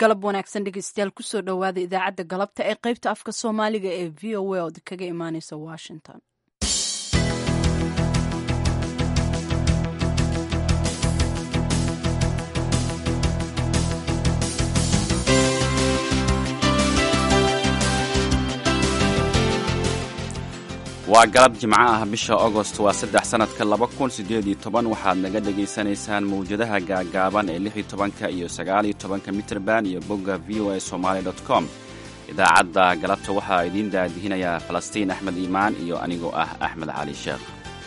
galab wanaagsan dhegeystayaal kusoo dhowaada idaacadda galabta ee qaybta afka soomaaliga ee v o a ood kaga imaaneysa washington waa galab jimco ah bisha agost waa saddex sannadka laba kun siddeed iyo toban waxaad naga dhegaysanaysaan mawjadaha gaagaaban ee lix iyo tobanka iyo sagaal iyo tobanka mitrband iyo bogga v o a somaali dot com idaacadda galabta waxaa idiin daadihinayaa falastiin axmed iimaan iyo anigoo ah axmed cali sheekh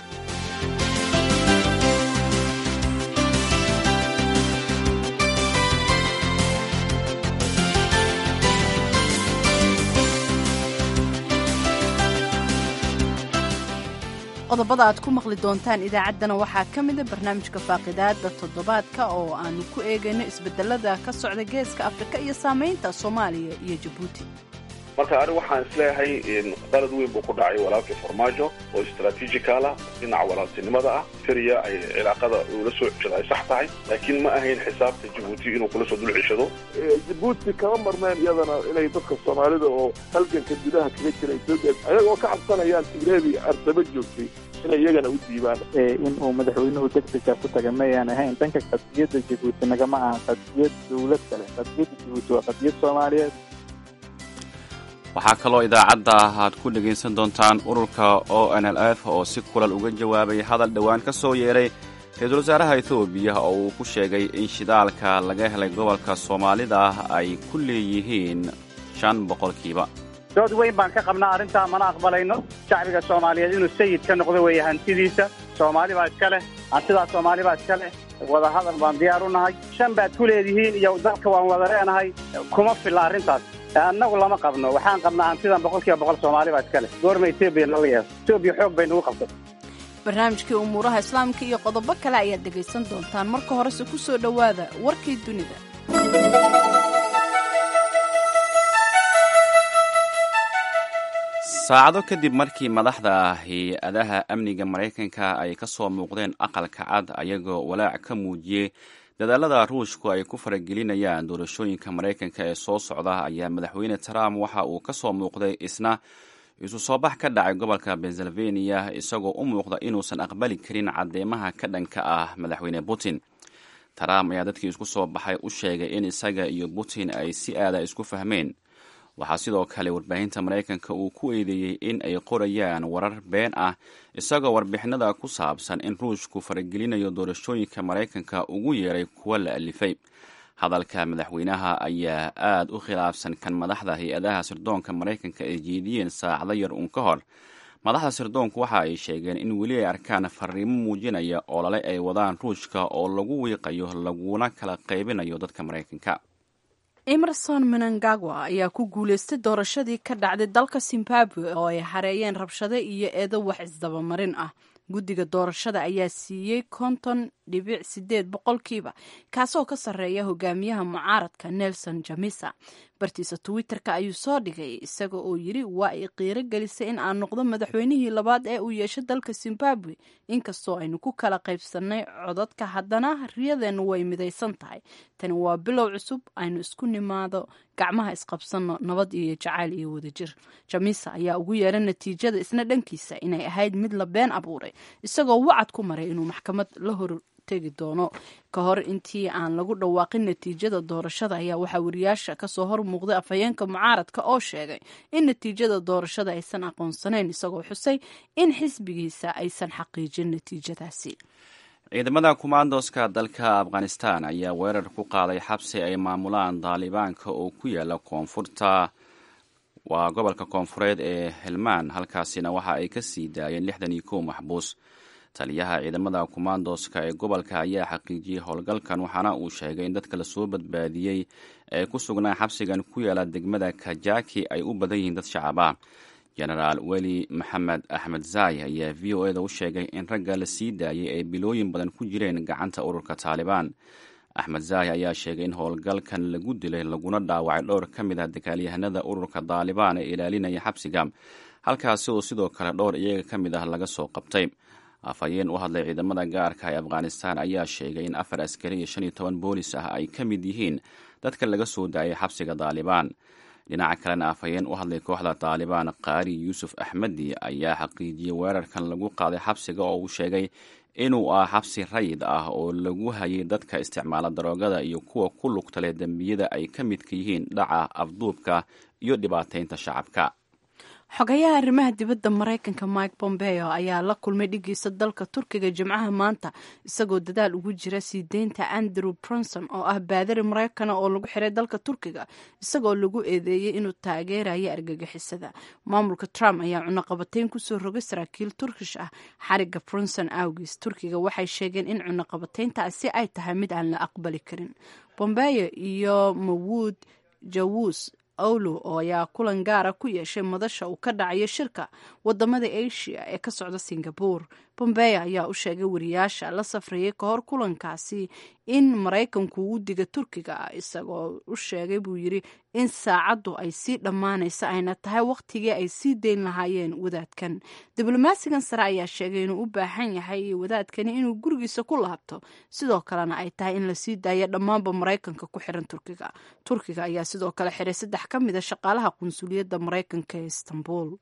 qodobada aad ku maqli doontaan idaacaddana waxaa ka mida barnaamijka faaqidaada toddobaadka oo aanu ku eegayno isbedelada ka socda geeska afrika iyo saamaynta soomaaliya iyo jabuuti marka anigu waxaan isleeyahay qalad weyn buu ku dhacay walaalkii farmaajo oo istraatiijikal ah dhinaca walaaltinimada ah syriya ay cilaaqada ula soo ceshado ay sax tahay laakiin ma ahayn xisaabta jabuuti inuu kula soo dul ceshado jabuuti kama marneen iyadana inay dadka soomaalida oo halganka gudaha kaga jira etoobiya ayagoo ka cabsanayaan tigreedii arsaba joogtay inay iyagana u diibaan in uu madaxweynuhu degdega ku taga mayaan ahayn dhanka qadiyadda jabuuti nagama aha qadiyad dowlad kale qadiyadda jabuuti waa qadiyad soomaaliyeed waxaa kaloo idaacadda aad ku dhegaysan doontaan ururka o n l f oo si kulal uga jawaabay hadal dhowaan ka soo yeeray ra-iisul wasaaraha etoobiya oo uu ku sheegay in shidaalka laga helay gobolka soomaalida ay ku leeyihiin shan boqolkiiba dood weyn baan ka qabnaa arrintaa mana aqbalayno shacbiga soomaaliyeed inuu sayid ka noqdo weeye hantidiisa soomaali baa iska leh hantidaa soomaali baa iska leh wadahadal baan diyaar u nahay shan baad ku leedihiin iyo dalka waan wada leenahay kuma filla arrintaas annagu lama qabno waxaan qabnaa hantidan boqol kiiba boqol soomaali baa iska leh goorma etoobiya nala yeeso etoobiya xoog bay nagu qabtay barnaamijkii umuuraha islaamka iyo qodobo kale ayaad dhegaysan doontaan marka horese ku soo dhowaada warkii dunida saacado kadib markii madaxda hay-adaha amniga maraykanka ay ka soo muuqdeen aqalka cad ayagoo walaac ka muujiyey dadaalada ruushku ay ku faragelinayaan doorashooyinka maraykanka ee soo socda ayaa madaxweyne trump waxa uu ka soo muuqday isna isu soo bax ka dhacay gobolka pennsylvania isagoo u muuqda inuusan aqbali karin cadeymaha ka dhanka ah madaxweyne putin trump ayaa dadkii isku soo baxay u sheegay in isaga iyo putin ay si aada isku fahmeen waxaa sidoo kale warbaahinta maraykanka uu ku eedeeyey in ay qorayaan warar been ah isagoo warbixinada ku saabsan in ruushku faragelinayo doorashooyinka maraykanka ugu yeeray kuwa la alifay hadalka madaxweynaha ayaa aad u khilaafsan kan madaxda hay-adaha sirdoonka maraykanka ay jeediyeen saacado yar uun ka hor madaxda sirdoonku waxa ay sheegeen in weli ay arkaan fariimo muujinaya olole ay wadaan ruushka oo lagu wiiqayo laguna kala qaybinayo dadka maraykanka emerson menangagwa ayaa ku guulaystay doorashadii ka dhacday dalka zimbabwe oo ay hareeyeen rabshado iyo eedo wax isdabamarin ah guddiga doorashada ayaa siiyey konton dhibic sideed boqolkiiba kaasoo ka sarreeya hogaamiyaha mucaaradka nelson jamisa bartiisa twitter-ka ayuu soo dhigay isaga oo yiri waa ay qiiro gelisay in aan noqdo madaxweynihii labaad ee uu yeesho dalka zimbabwe inkastoo aynu ku kala qaybsanay codadka haddana riyadeennu way midaysan tahay tani waa bilow cusub aynu isku nimaado gacmaha isqabsanno nabad iyo jacayl iyo wadajir jamisa ayaa ugu yeeray natiijada isna dhankiisa inay ahayd mid la been abuuray isagoo wacad ku maray inuu maxkamad la hor tegi doono ka hor intii aan lagu dhawaaqin natiijada doorashada ayaa waxaa wariyaasha kasoo hor muuqday afhayeenka mucaaradka oo sheegay in natiijada doorashada aysan aqoonsanayn isagoo xusay in xisbigiisa aysan xaqiijin natiijadaasi ciidamada kumaandoska dalka afghanistan ayaa weerar ku qaaday xabsi ay maamulaan daalibaanka oo ku yaala koonfurta waa gobolka koonfureed ee helmaan halkaasina waxa ay ka sii daayeen lixdan iyo kow maxbuus taliyaha ciidamada kumaandoska ee gobolka ayaa xaqiijiyey howlgalkan waxaana uu sheegay in dadka lasoo badbaadiyey ee ku sugnaa xabsigan ku yaala degmada kajaki ay u badan yihiin dad shacab ah jenaraal weli maxamed axmed zaay ayaa v o eda u sheegay in ragga la sii daayay ay bilooyin badan ku jireen gacanta ururka taalibaan axmed zaay ayaa sheegay in howlgalkan lagu dilay laguna dhaawacay dhowr ka mid ah dagaalyahanada ururka taalibaan ee ilaalinaya xabsiga halkaasi oo sidoo kale dhowr iyaga ka mid ah laga soo qabtay afhayeen u hadlay ciidamada gaarka ee afghanistan ayaa sheegay in afar askari iyo shan iyo toban boolis ah ay ka mid yihiin dadka laga soo daayay xabsiga daalibaan dhinaca kalena afhayeen u hadlay kooxda daalibaan qaari yuusuf axmedi ayaa xaqiijiyey weerarkan lagu qaaday xabsiga oo uu sheegay inuu ah xabsi rayid ah oo lagu hayay dadka isticmaala daroogada iyo kuwa ku lugta leh dembiyada ay ka midka yihiin dhaca afduubka iyo dhibaateynta shacabka xogayaha arrimaha dibadda maraykanka mike pompeo ayaa la kulmay dhigiisa dalka turkiga jimcaha maanta isagoo dadaal ugu jira sii deynta andrew bronson oo ah baadari maraykana oo lagu xiray dalka turkiga isagoo lagu eedeeyey inuu taageerayo argagixisada maamulka trump ayaa cunaqabateyn kusoo rogay saraakiil turkish ah xariga bronson awgis turkiga waxay sheegeen in cunaqabateyntaasi ay tahay mid aan la aqbali karin pompeo iyo mawuud jawus owlo oo ayaa kulan gaara ku yeeshay madasha uu ka dhacayo shirka wadamada asia ee ka socda singabore bombea ayaa u sheegay wariyaasha la safrayay ka hor kulankaasi in maraykanku uu diga turkiga isagoo u sheegay buu yiri in saacaddu ay sii dhammaanaysa ayna tahay wakhtigii ay sii dayn lahaayeen wadaadkan diblomaasigan sare ayaa sheegay inuu u baahan yahay wadaadkani inuu gurigiisa ku laabto sidoo kalena ay tahay in lasii daayo dhammaanba maraykanka ku xiran turkiga turkiga ayaa sidoo kale xiray saddex ka mid a shaqaalaha qunsuliyadda maraykanka ee istanbul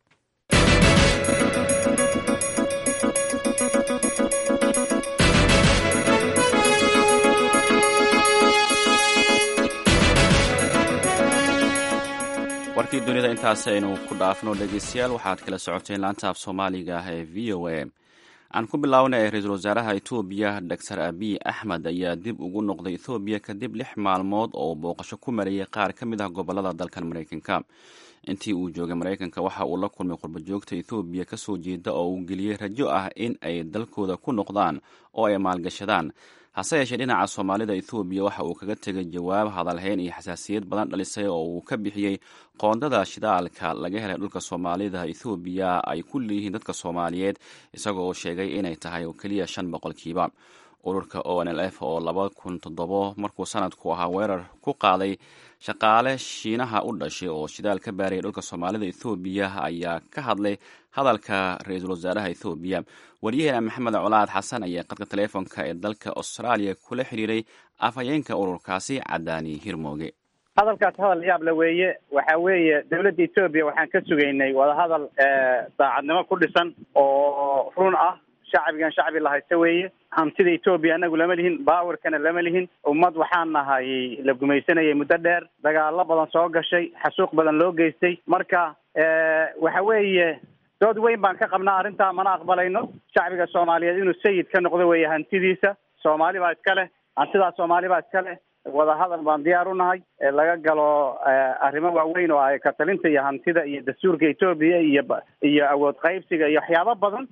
warkii dunida intaas aynu ku dhaafno dhegeystayaal waxaad kala socoteen laanta af soomaaliga ah ee v o a aan ku bilownay ra-iisul wasaaraha etoobiya doctor abiy axmed ayaa dib ugu noqday ethoobiya kadib lix maalmood oo booqasho ku marayay qaar ka mid ah gobolada dalkan maraykanka intii uu joogay maraykanka waxa uu la kulmay qurbajoogta ethoobiya kasoo jeeda oo uu geliyey rajo ah in ay dalkooda ku noqdaan oo ay maalgashadaan hase yeeshee dhinaca soomaalida ethoobiya waxa uu kaga tegay jawaab hadalhayn iyo xasaasiyad badan dhalisay oo uu ka bixiyey qoondada shidaalka laga helay dhulka soomaalida ethoobiya ay ku leeyihiin dadka soomaaliyeed isagoo uu sheegay inay tahay oo keliya shan boqolkiiba ururka o n l f oo laba kun toddobo markuu sanadku ahaa weerar ku qaaday shaqaale shiinaha u dhashay oo shidaal ka baarayay dhulka soomaalida ethoobiya ayaa ka hadlay hadalka ra-iisul wasaaraha ethoobiya waryaheena maxamed colaad xasan ayaa qadka taleefonka ee dalka austraaliya kula xiriiray afhayeenka ururkaasi cadaani hirmooge hadalkaas hadal yaab la weeye waxa weeye dowladda etoobiya waxaan ka sugaynay wadahadal daacadnimo ku dhisan oo run ah shacbigan shacbi la haysta weeye hantida etoobiya anagu lama lihin baawarkana lama lihin ummad waxaan nahay la gumaysanayay muddo dheer dagaalo badan soo gashay xasuuq badan loo geystay marka waxa weeye dood weyn baan ka qabnaa arrintaa mana aqbalayno shacbiga soomaaliyeed inuu sayid ka noqdo weeye hantidiisa soomaali baa iska leh hantidaa soomaali baa iska leh wadahadal baan diyaar u nahay laga galo arrimo waaweyn oo ay katalinta iyo hantida iyo dastuurka etoobiya iyo iyo awood qaybsiga iyo waxyaabo badan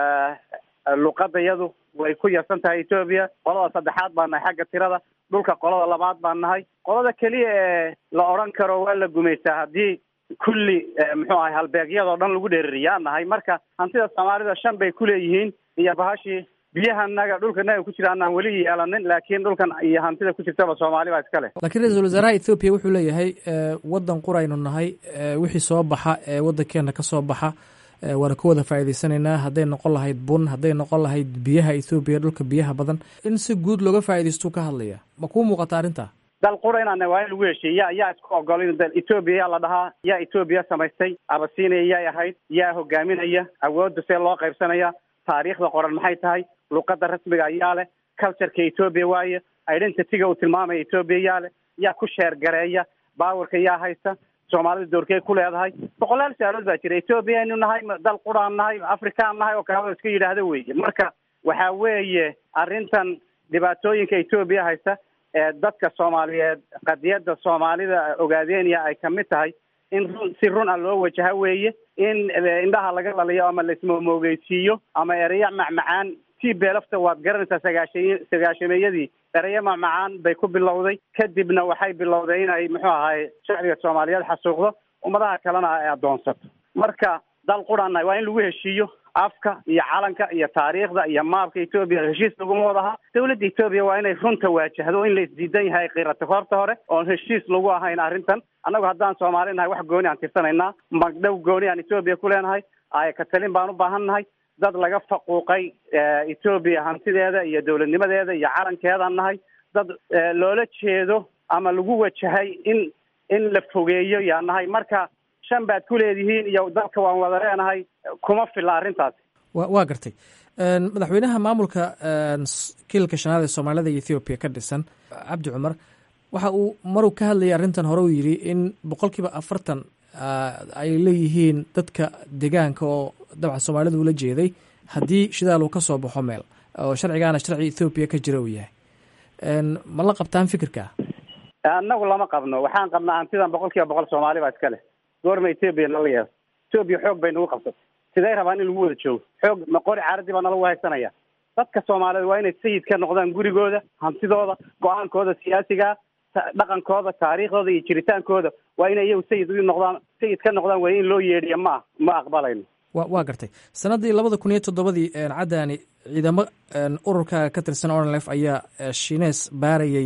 luqada iyadu way ku yarsan tahay etoobiya qolada saddexaad baan nahay xagga tirada dhulka qolada labaad baan nahay qolada keliya ee la odran karo waa la gumaystaa haddii kulli muxuu ahay halbeegyadoo dhan lagu dheeririyaa nahay marka hantida soomaalida shan bay kuleeyihiin iyo bahashii biyahanaga dhulkanaga ku jira anaan weli yeelanin laakiin dhulkan iyo hantida ku jirtaba soomaali baa iska leh laakiin ra-iisul wasaaraha ethoobiya wuxuu leeyahay waddan quraynu nahay wixii soo baxa ee waddankeena ka soo baxa waana ka wada faa'iidaysanaynaa hadday noqon lahayd bun hadday noqon lahayd biyaha ethoobiya dhulka biyaha badan in si guud looga faa'idaystuu ka hadlaya ma kuu muuqata arrinta dal qura inaan waa in lagu heshiiye ya yaa isku ogol in dal etoobiya yaa la dhahaa yaa etoobiya samaystay abasiinaya yaay ahayd yaa hogaaminaya awoodda see loo qaybsanaya taariikhda qoran maxay tahay luqada rasmiga ayaa leh cultureka etoobiya waaye identityga uu tilmaamaya etoobiya yaa leh yaa ku sheergareeya baawarka yaa haysta soomaalida doorkey ku leedahay boqolaal su-aalood baa jira etoobiya aynu nahay dal quraan nahay afrikaan nahay oo kalaba iska yidhaahda weeye marka waxa weeye arrintan dhibaatooyinka etoobiya haysta ee dadka soomaaliyeed qadiyadda soomaalida ogaadeenya ay kamid tahay in run si run a loo wajaha weeye in indhaha laga laliyo ama laismomoogeysiiyo ama ereya macmacaan t beelafta waad garanaysaa sagaasha sagaashameeyadii ereyo macmacaan bay ku bilowday kadibna waxay bilowday inay muxuu ahay shacbiga soomaaliyeed xasuuqdo ummadaha kalena ay addoonsato marka dal qurana waa in lagu heshiiyo afka iyo calanka iyo taariikhda iyo maabka etoobiya heshiis laguma wadaha dowladda etoobiya waa inay runta waajahdo in la isdiidan yahay kiirata horta hore oon heshiis lagu ahayn arrintan annagu haddaan soomaali nahay wax gooni aan tirsanaynaa magdhow gooni aan etoobiya ku leenahay ay katalin baan u baahan nahay dad laga faquuqay etoobiya hantideeda iyo dowladnimadeeda iyo calankeedaan nahay dad loola jeedo ama lagu wajahay in in la fogeeyo yaa nahay marka shan baad ku leedihiin iyo dalka waan wada leenahay kuma filla arrintaas wa waa gartay madaxweynaha maamulka kiilka shanaad ee soomaalida iyo ethoobiya ka dhisan cabdi cumar waxa uu maruu ka hadlayay arrintan hore uu yidhi in boqol kiiba afartan ay leeyihiin dadka deegaanka oo dabcan soomaalida ula jeeday haddii shidaal uu ka soo baxo meel oo sharcigaana sharci ethoobiya ka jira uu yahay ma la qabtaan fikirka annagu lama qabno waxaan qabnaa hantidan boqol kiiba boqol soomaali baa iska leh goorma etoobiya nala yeelo etoobiya xoog bay nagu qabsatay siday rabaan in lagu wada joogo xoog maqori caaradii baa nalagu haysanaya dadka soomaaliyeed waa inay sayid ka noqdaan gurigooda hantidooda go-aankooda siyaasiga dhaqankooda taariikhdooda iyo jiritaankooda waa inay iyagu sayid u noqdaan sayid ka noqdaan way in loo yeedhiya ma ma aqbalayno wa waa gartay sannaddii labada kun iyo toddobadii caddaani ciidamo ururka ka tirsan onlf ayaa shinees baarayey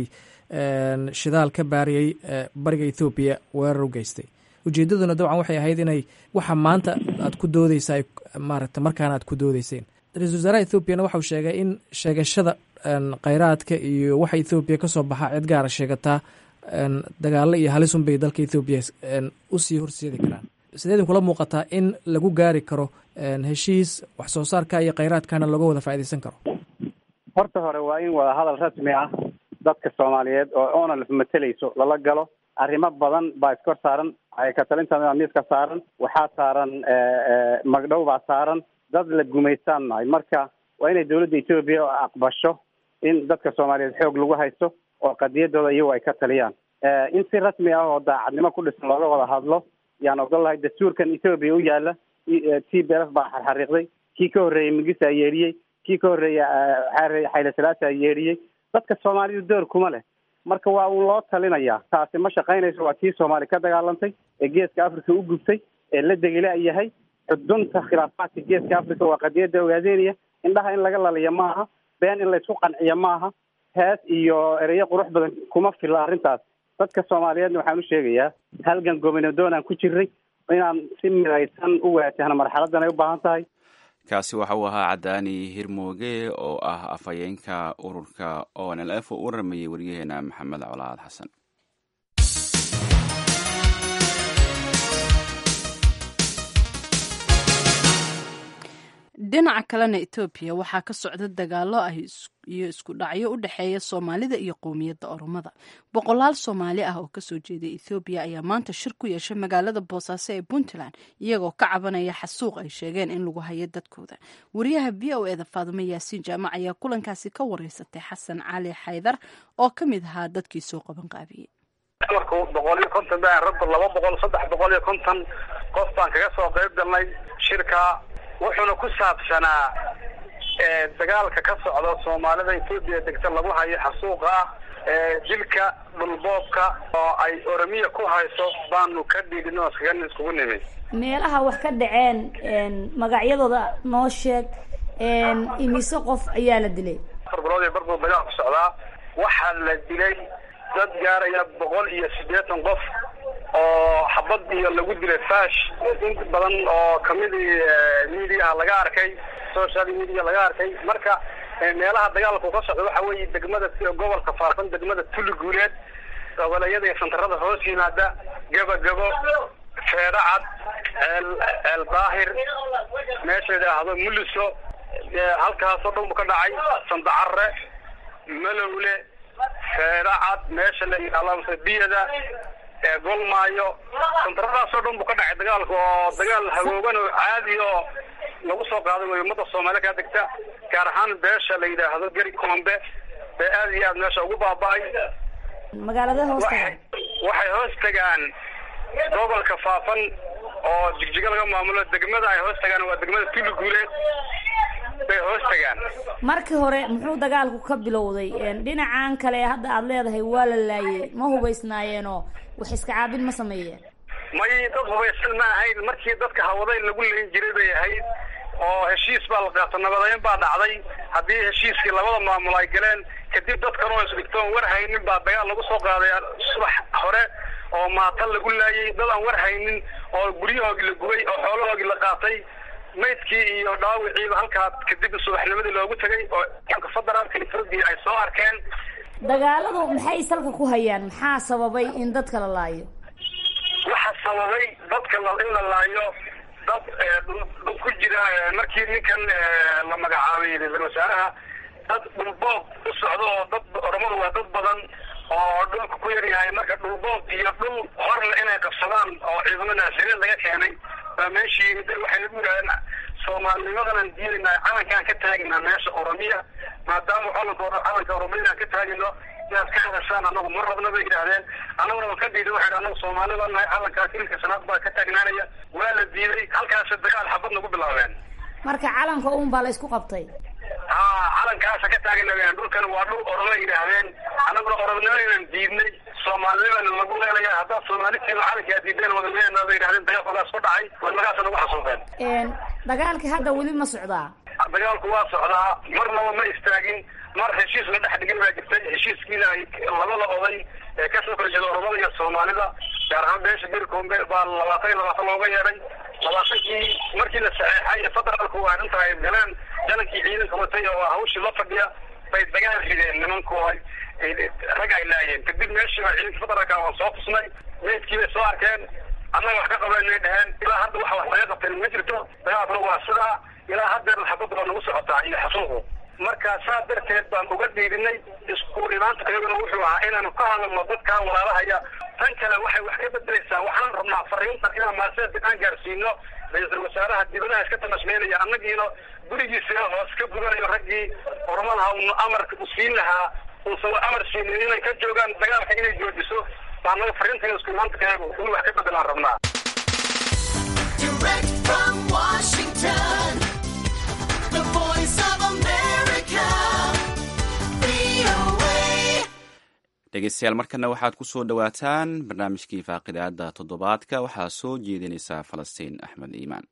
shidaal ka baarayey bariga ethoobiya weerar u geystay ujeeddaduna dabcan waxay ahayd inay waxa maanta aad ku doodeysa maaragta markaana aad ku doodeyseen ra-isul wasaaraha ethoobiana waxau sheegay in sheegashada kheyraadka iyo waxa ethoobiya ka soo baxa cid gaara sheegataa dagaalo iyo halisun bay dalka ethoobiya usii horseedi karaan sideedin kula muuqataa in lagu gaari karo heshiis wax soo saarka iyo kheyraadkana looga wada faaideysan karo horta hore waa in wada hadal rasmi ah dadka soomaaliyeed oo onalf mateleyso lala galo arrimo badan baa iskor saaran ka talinta miiska saaran waxaa saaran magdhow baa saaran dad la gumaystaan nahay marka waa inay dawladda etoobiya aqbasho in dadka soomaaliyeed xoog lagu haysto oo qadiyadooda iyagu ay ka taliyaan in si rasmi ah oo daacadnimo ku dhisan looga wada hadlo yaan ogol lahay dastuurkan etoobiya u yaala t b f baa xarxariiqday kii ka horreeyey migisa yeedhiyey kii ka horreeyey xayle salaasa yeedhiyey dadka soomaalidu door kuma leh marka waa uu loo talinayaa taasi ma shaqaynayso waa tii soomaali ka dagaalantay ee geeska africa u gubtay ee la degila yahay xudunta khilaafaadka geeska africa waa qadiyadda ogaadeynaya indhaha in laga laliya maaha been in laysku qanciya maaha hees iyo ereyo qurux badan kuma filla arrintaas dadka soomaaliyeedna waxaan u sheegayaa halgan gobinadoon aan ku jirray inaan si midaysan u waajahno marxaladan ay u baahan tahay kaasi waxa uu ahaa cadaani hirmooge oo ah afhayeenka ururka o n l f oo u waramayay waryaheena maxamed colaad xasan dhinaca kalena etoobiya waxaa ka socda dagaalo ah iyo isku dhacyo u dhexeeya soomaalida iyo qowmiyadda oromada boqolaal soomaali ah oo kasoo jeeda ethoobiya ayaa maanta shir ku yeeshay magaalada boosaaso ee puntland iyagoo ka cabanaya xasuuq ay sheegeen in lagu hayo dadkooda wariyaha v o eda faadumo yaasiin jaamac ayaa kulankaasi ka wareysatay xasan cali xaydar oo ka mid ahaa dadkii soo qaban qaabiyey marku boqol iyo konton baan ragba laba boqol saddex boqol iyo konton qof baan kaga soo qayb galnay shirka wuxuuna ku saabsanaa dagaalka ka socda soomaalida etoobiya degta lagu hayo xasuuqa ah dilka dhulboobka oo ay oromiya ku hayso baanu ka dhiidhin oo iskaga iskugu nimid meelaha wax ka dhaceen magacyadooda noo sheeg imise qof ayaa la dilay afar bilood ee barbuu dagaal ku socdaa waxaa la dilay dad gaaraya boqol iyo siddeetan qof oo xabad iyo lagu dilay fash in badan oo kamidii mediaha laga arkay social media laga arkay marka meelaha dagaalku ka socda waxa weeye degmada gobolka faafan degmada tuli guuleed goboleeyada iyo santarada hoos yimaada gabagabo feedhacad ceel ceel daahir meesha yidhaahdo muliso halkaasoo dhan bu ka dhacay sandacarre malowle feedhacad meesha la yidhahdo biyada golmaayo santaradaasoo dhan bu ka dhacay dagaalka oo dagaal hagoogan oo caadi oo lagu soo qaaday way ummadda soomaali kaa degta gaar ahaan beesha la yidhaahdo geri koombe bee aad iyo aad meesha ugu baaba-ay magaalada hoos tagaan waxay hoos tagaan gobolka faafan oo jigjigo laga maamulo degmada ay hoos tagaan waa degmada tuli guuleed bay hoos tagaan markii hore muxuu dagaalku ka bilowday dhinacan kale hadda aada leedahay waa la laayey ma hubaysnaayeenoo wax iska caabin ma sameeyeen may dad hubaysan ma ahayn markii dadka hawaday lagu leyn jiray bay ahayd oo heshiis baa la qaato nabadeyn baa dhacday haddii heshiiskii labada maamul ay galeen kadib dadkan oo isdhigtoon war haynin baa dagaal lagu soo qaaday subax hore oo maata lagu laayay dad aan war haynin oo guryahoogii la gubay oo xoolahoogii la qaatay maydkii iyo dhaawiciiba halkaa kadib subaxnimadii loogu tegay oo ciidanka federaalka etoobiya ay soo arkeen dagaaladu maxay salka ku hayaan maxaa sababay in dadka la laayo waxaa sababay dadka in la laayo dad dad ku jira markii ninkan la magacaabay ra-iisul wasaaraha dad dhulboob u socdo oo dad oromadu waa dad badan oo dhulka ku yar yahay marka dhulboob iyo dhul horle inay qabsadaan oo ciidamo naasiriin laga keenay baa meeshii yimid waxay nagu yidhahdeen soomaalinimadan diidaynaa calankaan ka taaginaa meesha oromiya maadaama calanka calanka oromiyaan ka taagino inaad ka hadashaan anagu ma rabna bay yidhaahdeen anaguna waan ka diiday waxay anagu soomaali baa nahay calankaa kilka shanaad baa ka taagnaanaya waa la diiday halkaasa dagaal xabad nagu bilaabeen marka calanka uun baa la isku qabtay ha calankaasa ka taagana dhulkan waa dhul oroma yidhaahdeen anaguna oromnimo inaan diidnay soomaalinimana lagu leelaya haddaad soomaalitiina calankaa diideen wadaleena bay yidhahdeen dagaalkoodaas ku dhacay wadnagaasa nagu xasuufeen dagaalkii hadda weli ma socdaa dagaalku waa socdaa marnaba ma istaagin mar heshiis la dhex dhigin baa jirtay heshiiskiina ay labada oday ee kasoo kala jeeda oromada iyo soomaalida gaar ahaan beesha bercombe baa labaatan iyo labaatan looga yeedhay labaatankii markii la saxeexay federaalku waa arrinta ay galeen janankii ciidanka watay oo hawshii la fadhiya bay dagaal rideen nimanku rag ay laayeen kadib meeshii baa ciidanka federaalka waan soo tusnay meydkii bay soo arkeen annaga wax ka qabanay dheheen ilaa hadda waxa wax laga qabteen ma jirto dagaalkuna waa sidaa ilaa haddeerna xabadda baa nagu socotaa iyo xasuuqu marka saa darteed baan uga dhiibinay isku imaanta iyaguna wuxuu ahaa inaanu ka hadalno dadkan walaalahaya tan kale waxay wax ka bedelaysaa waxaan rabnaa fariintan inaan maaseed aan gaarsiino ra-iisul wasaaraha dibadaha iska tamasmeynaya annagiina gurigiisa hoos ka gudanayo raggii ormadaha unu amarka u siin lahaa uusan amar siinin inay ka joogaan dagaalka inay joojiso baa naga fariintan isku imaanta kayagu in wax ka bedelaan rabnaa dhegeystayaal markana waxaad ku soo dhowaataan barnaamijkii faaqidaada toddobaadka waxaa soo jeedinaysaa falastiin axmed iimaan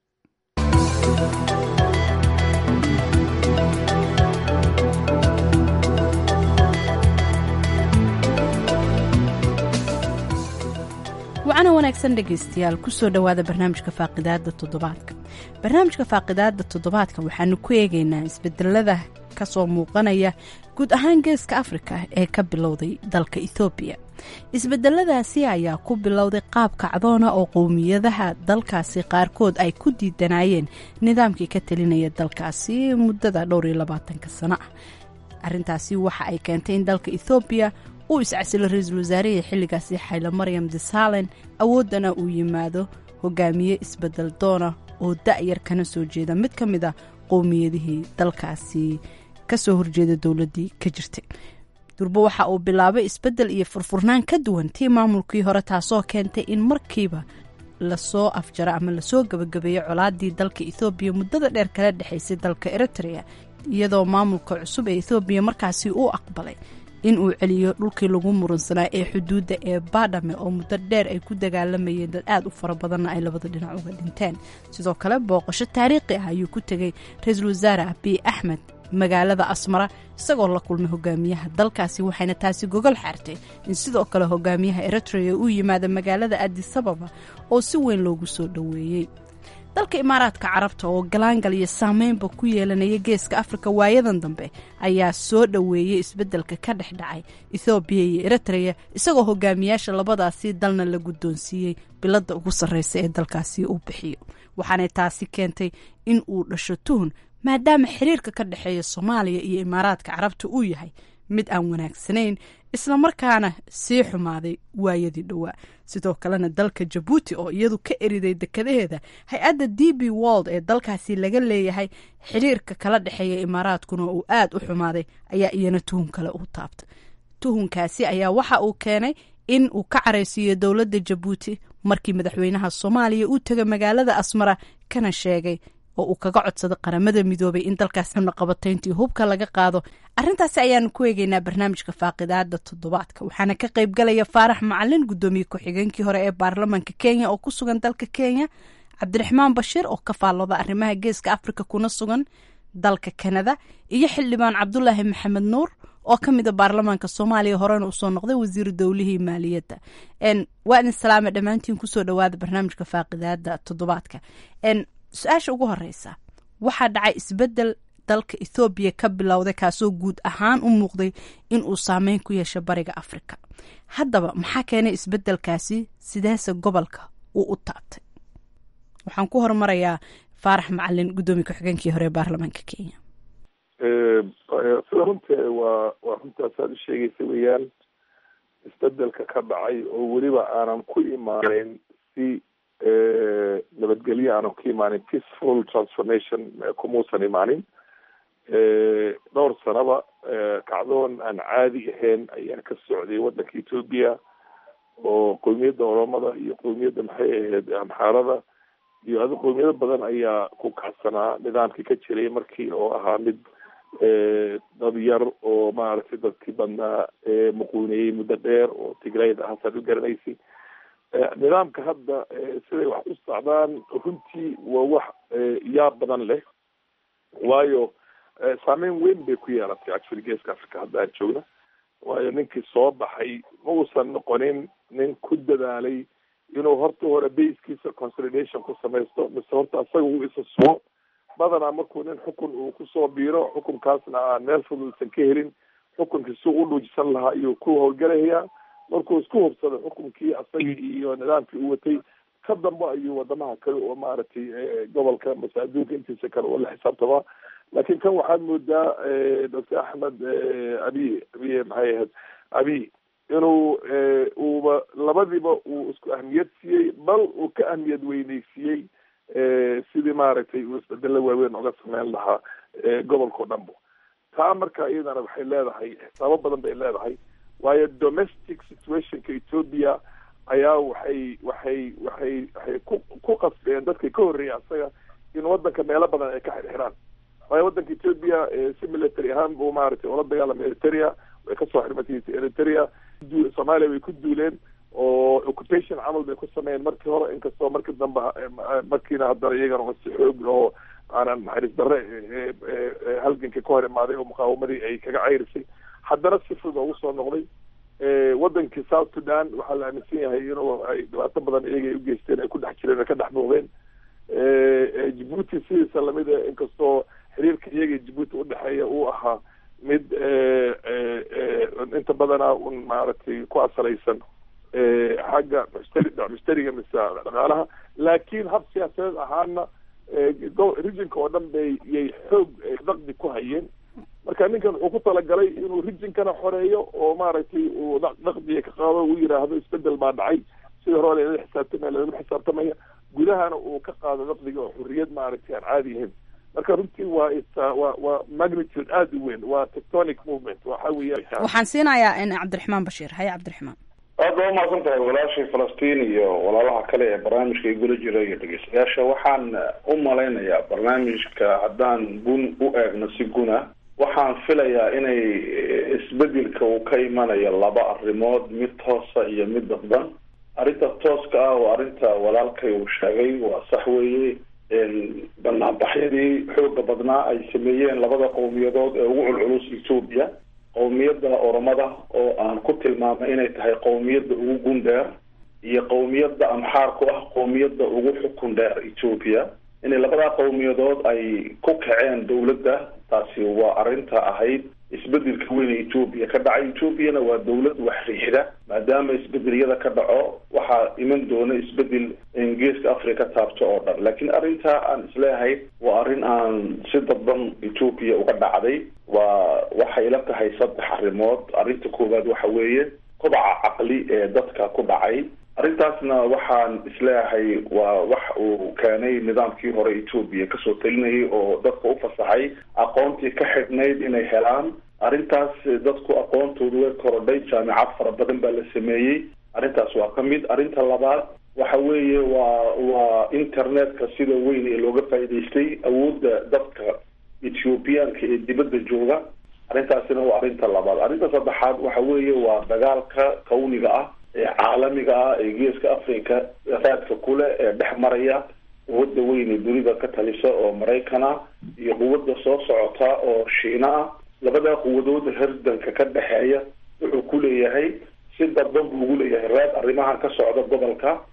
wacana wanaagsan dhegaystayaal kusoo dhowaada barnaamijka faaqidaada toddobaadka barnaamijka faaqidaada toddobaadka waxaanu ku eegaynaa isbedelada kasoo muuqanaya guud ahaan geeska afrika ee ka bilowday dalka ethoobiya isbedeladaasi ayaa ku bilowday qaab kacdoona oo qowmiyadaha dalkaasi qaarkood ay ku diidanayeen nidaamkii ka talinaya dalkaasi muddada dhowr iyo labaatanka sano ah arintaasi waxa ay keentay in dalka ethoobiya uu iscasilo ra-iisul wasaarihii xilligaasi xaylo maryam disalen awooddana uu yimaado hogaamiye isbedel doona oo da-yar kana soo jeeda mid ka mid a qowmiyadihii dalkaasi kasoo horjeeda dowladii ka jirtay durbo waxa uu bilaabay isbedel iyo furfurnaan ka duwan tii maamulkii hore taasoo keentay in markiiba lasoo afjaro ama lasoo gabagabeeyo colaadii dalka ethoobiya muddada dheer kala dhexaysay dalka eritrea iyadoo maamulka cusub ee ethoobiya markaasi uu aqbalay in uu celiyo dhulkii lagu murunsanaa ee xuduudda ee baadhame oo muddo dheer ay ku dagaalamayeen dad aada u fara badanna ay labada dhinac uga dhinteen sidoo kale booqasho taariikhi ah ayuu ku tegay ra-iisul wasaare abiy axmed magaalada asmara isagoo la kulmay hogaamiyaha dalkaasi waxayna taasi gogol xaartay in sidoo kale hogaamiyaha eritrea uu yimaado magaalada adisababa oo si weyn loogu soo dhoweeyey dalka imaaraadka carabta oo galaangal iyo saameynba ku yeelanaya geeska afrika waayadan dambe ayaa soo dhoweeyey isbeddelka ka dhex dhacay ethoobiya iyo eritrea isagoo hogaamiyaasha labadaasi dalna la guddoonsiiyey biladda ugu sarreysa ee dalkaasi uu bixiyo waxaanay taasi keentay in uu dhasho tuhun maadaama xiriirka ka dhexeeya soomaaliya iyo imaaraadka carabta uu yahay mid aan wanaagsanayn islamarkaana sii xumaaday waayadii dhowaa sidoo kalena dalka jabuuti oo iyadu ka eriday dekadaheeda hay-adda d b wold ee dalkaasi laga leeyahay xiriirka kala dhexeeya imaaraadkuna uu aada u xumaaday ayaa iyana tuhun kale u taabtay tuhunkaasi ayaa waxa uu keenay in uu ka caraysiiyo dowladda jabuuti markii madaxweynaha soomaaliya uu tegay magaalada asmara kana sheegay oo uu kaga codsaday qaramada midoobay in dalkaas xubnoqabatayntii hubka laga qaado arintaasi ayaanu ku eegeynaa barnaamijka faaqidaada toddobaadka waxaana ka qayb galaya faarax macalin gudoomiye ku-xigeenkii hore ee baarlamaanka kenya oo ku sugan dalka kenya cabdiraxmaan bashiir oo ka faallooda arrimaha geeska afrika kuna sugan dalka kanada iyo xildhibaan cabdulaahi maxamed nuur oo ka mida baarlamaanka soomaaliya horena usoo noqday wasiiru dowlihii maaliyadda waa idin salaame dhammaantiin kusoo dhawaada barnaamijka faaqidaada toddobaadka su-aasha ugu horeysa waxaa dhacay isbedel dalka ethoobiya ka bilowday kaasoo guud ahaan u muuqday in uu saameyn ku yeesho bariga afrika haddaba maxaa keenay isbedelkaasi sideese gobolka uu u taabtay waxaan ku hormarayaa faarax macalin guddoomiye ku-xigeenkii hore ee baarlamaanka kenya sida runte waa waa runtaasaad u sheegaysa weeyaan isbedelka ka dhacay oo weliba aanan ku imaaneyn si nabadgelyo aanan ku imaanin peaceful transformation kumuusan imaanin dhowr sanaba kacdoon aan caadi ahayn ayaa ka socday waddanka ethoobia oo qowmiyadda oromada iyo qowmiyadda maxay ahayd amxaarada iyo adi qowmiyado badan ayaa ku kacsanaa nidaamkii ka jiray markii oo ahaa mid dad yar oo maaragtay dadkii badnaa muquuniyey muddo dheer oo tigrayda hasaad u garanaysay nidaamka hadda siday wax u socdaan runtii waa wax yaab badan leh waayo saameyn weyn bay ku yeelatay actually geeska africa hadda aan joogna waayo ninkii soo baxay ma uusan noqonin nin ku dadaalay inuu horta hore baskiisa consolidation ku samaysto mise horta asaga uu isa sugo badanaa markuu nin xukun uu kusoo biiro xukunkaasna aan meel fuduusan ka helin xukunkii si u dhuujisan lahaa ayuu ku howlgalayaa markuu isku hubsado xukunkii asagii iyo nidaamkii uu watay ka dambe ayuu wadamaha kale oo maaragtay gobolka mase adduunka intiisa kale oo la xisaabtamaa laakiin kan waxaad moodaa doctor axmed abiy abiy maxay ahayd abiy inuu uuba labadiiba uu isku ahmiyad siiyey bal uu ka ahmiyad weyneysiiyey sidii maaragtay uu isbedelo waaweyn oga sameyn lahaa gobolkao dhanbo taa marka iyadana waxay leedahay xisaabo badan bay leedahay waayo domestic situationka ethoobia ayaa waxay waxay waxay waxay ku ku qasbeen dadkii ka horreeyay asaga in waddanka meelo badan ay ka xirxiraan waayo waddanka ethoobia si military ahaan buu maaragtay ula dagaalamay eritrea way kasoo xirmatay eritrea soomaaliya way ku duuleen oo occupation camal bay ku sameeyeen markii hore inkastoo markii dambe markiina haddana iyagana si xoog oo aanan naxariis darre halgankii ka hor imaaday oo muqaawamadii ay kaga cayrisay haddana si fudud ugu soo noqday wadankii south sudan waxaa la aaminsan yahay inuu ay dhibaato badan iyaga ay ugeysteen ay ku dhex jireen ay ka dhex muuqdeen jibuuti sidiisa lamida inkastoo xiriirka iyaga jibuuti udhexeeya uu ahaa mid inta badana un maaragtay ku asalaysan xagga mushtari mushtariga mise dhaqaalaha laakiin hab siyaasadeed ahaana regionka oo dhan bay yay xoog daqdi ku hayeen marka ninkan wuxuu ku talagalay inuu rijinkana xoreeyo oo maaragtay uu daqdiga ka qaado uu yiraahdo isbedel baa dhacay sidii hore lala xisaabtamaya lagama xisaabtamaya gudahana uu ka qaado daqdiga oo xurriyad maaragtay aan caadi ahayn marka runtii waa waa waa magnitude aada u weyn waa tectonic movement waxa weeya waxaan siinayaa cabdiraxmaan bashiir haye cabdiraxmaan aad baa umahadsan tahay walaashii falastiin iyo walaalaha kale ee barnaamijka igula jira iyo dhegeystayaasha waxaan u malaynayaa barnaamijka haddaan gun u eegno si guna waxaan filayaa inay isbedelka uu ka imanayo laba arrimood mid toosa iyo mid dadban arrinta tooska ah oo arrinta walaalkay uu sheegay waa sax weeye banaanbaxyadii xooga badnaa ay sameeyeen labada qowmiyadood ee ugu culculus ethoobia qowmiyadda oromada oo aan ku tilmaamay inay tahay qowmiyadda ugu gun dheer iyo qowmiyadda amxaarku ah qowmiyadda ugu xukun dheer ethoobia inay labadaa qowmiyadood ay ku kaceen dowladda taasi waa arrinta ahayd isbedelka weyn ee ethoobia ka dhacay ethoobiana waa dowlad wax riixda maadaama isbedelyada ka dhaco waxaa iman doona isbedel geeska africa taabto oo dhan laakiin arrintaa aan isleeyahay waa arrin aan si dadban ethoobia uga dhacday waa waxay la tahay saddex arrimood arrinta koowaad waxa weeye kobaca caqli ee dadka ku dhacay arrintaasna waxaan isleeyahay waa wax uu keenay nidaamkii hore ethoobia kasoo talinayay oo dadka u fasaxay aqoontii ka xidhnayd inay helaan arrintaas dadku aqoontoodu way korodhay jaamicad fara badan baa la sameeyey arrintaas waa ka mid arrinta labaad waxa weeye waa waa internetka sida weyn ee looga faa'iidaystay awoodda dadka ethoobiyaanka ee dibadda jooga arrintaasina waa arrinta labaad arrinta saddexaad waxa weeye waa dagaalka kawniga ah ee caalamiga ah ee geeska africa raadka kule ee dhex maraya quwadda weyn ee dunida ka talisa oo maraykan ah iyo quwadda soo socota oo shiina ah labadaa quwadood herdanka ka dhexeeya wuxuu ku leeyahay si dadban buu ugu leeyahay raad arrimahan ka socda gobolka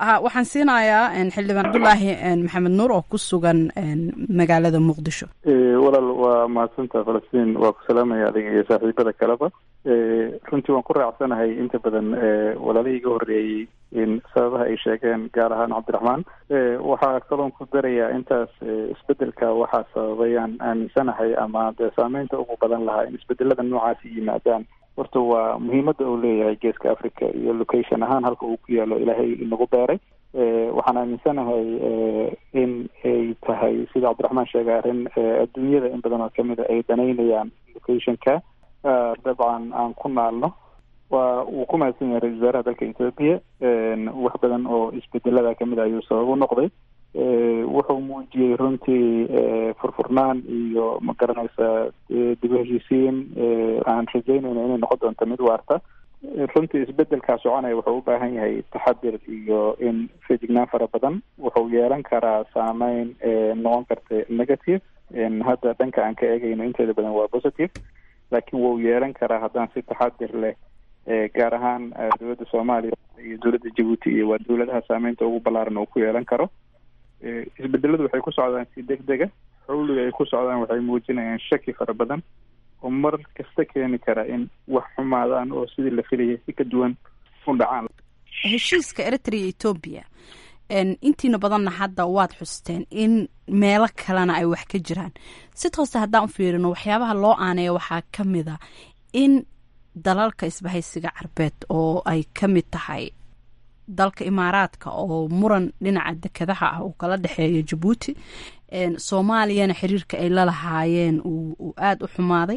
waxaan siinayaa xildhibaan cabdulaahi maxamed nuur oo ku sugan magaalada muqdisho walaal waa mahadsantaa falastiin waa ku salaamaya adiga iyo saaxiibada kaleba runtii waan ku raacsanahay inta badan walaalihii iga horreeyey in sababaha ay sheegeen gaar ahaan cabdiraxmaan waxaa kaloon ku darayaa intaas isbedelka waxaa sababayaan aaminsanahay ama dee saameynta ugu badan lahaa in isbedelada noocaasi yimaadaan horta waa muhiimadda uu leeyahay geeska africa iyo location ahaan halka uu ku yaalo ilaahay inagu beeray waxaan aaminsanahay in ay tahay sida cabdiraxmaan sheegay arrin adduunyada in badan oo kamid a ay danaynayaan locationka dabcan aan ku naalno waa uu ku mahadsan yahay ra-isul wasaaraha dalka ethoopia wax badan oo isbedelada kamid a ayuu sabab u noqday wuxuu muujiyey runtii furfurnaan iyo ma garanaysa dib u heshiisiin aan rajaynayna inay noqon doonto mid waarta runtii isbedelkaa soconaya wuxuu u baahan yahay taxadir iyo in fejignaan fara badan wuxuu yeelan karaa saameyn noqon karta negative hadda dhanka aan ka eegayno inteeda badan waa positive laakiin wuu yeelan karaa haddaan si taxadir leh gaar ahaan dowladda soomaaliya iyo dowladda jabuuti iyo waa dowladaha saameynta ugu ballaaran uu ku yeelan karo isbedeladu waxay ku socdaan si deg dega xawliga ay ku socdaan waxay muujinayaan shaki fara badan oo mar kasta keeni kara in wax xumaadaan oo sidii la filayay si ka duwan u dhacaan heshiiska eritrea etoobiya intiina badanna hadda waad xusteen in meelo kalena ay wax ka jiraan si tooste haddaan u fiirino waxyaabaha loo aaneeya waxaa ka mid a in dalalka isbahaysiga carbeed oo ay ka mid tahay dalka imaaraadka oo muran dhinaca dekadaha ah uu kala dhexeeyo jabuuti soomaaliyana xiriirka ay la lahaayeen uu aada u xumaaday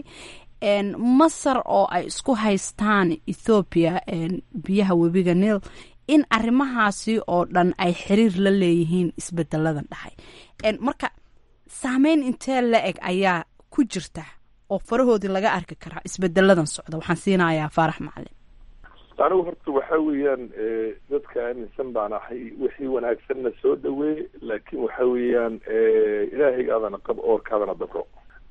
masar oo ay isku haystaan ethoobiya biyaha webiga nil in arrimahaasi oo dhan ay xiriir la leeyihiin isbedeladan dhahay marka saameyn intee la eg ayaa ku jirta oo farahoodii laga arki karaa isbedeladan socda waxaan siinayaa faarax macalin anigu horta waxa weeyaan dadka aaminsan baan ahay wixii wanaagsanna soo dhaweey laakiin waxa weeyaan ilaahaygaadana qab oorkaadana dabro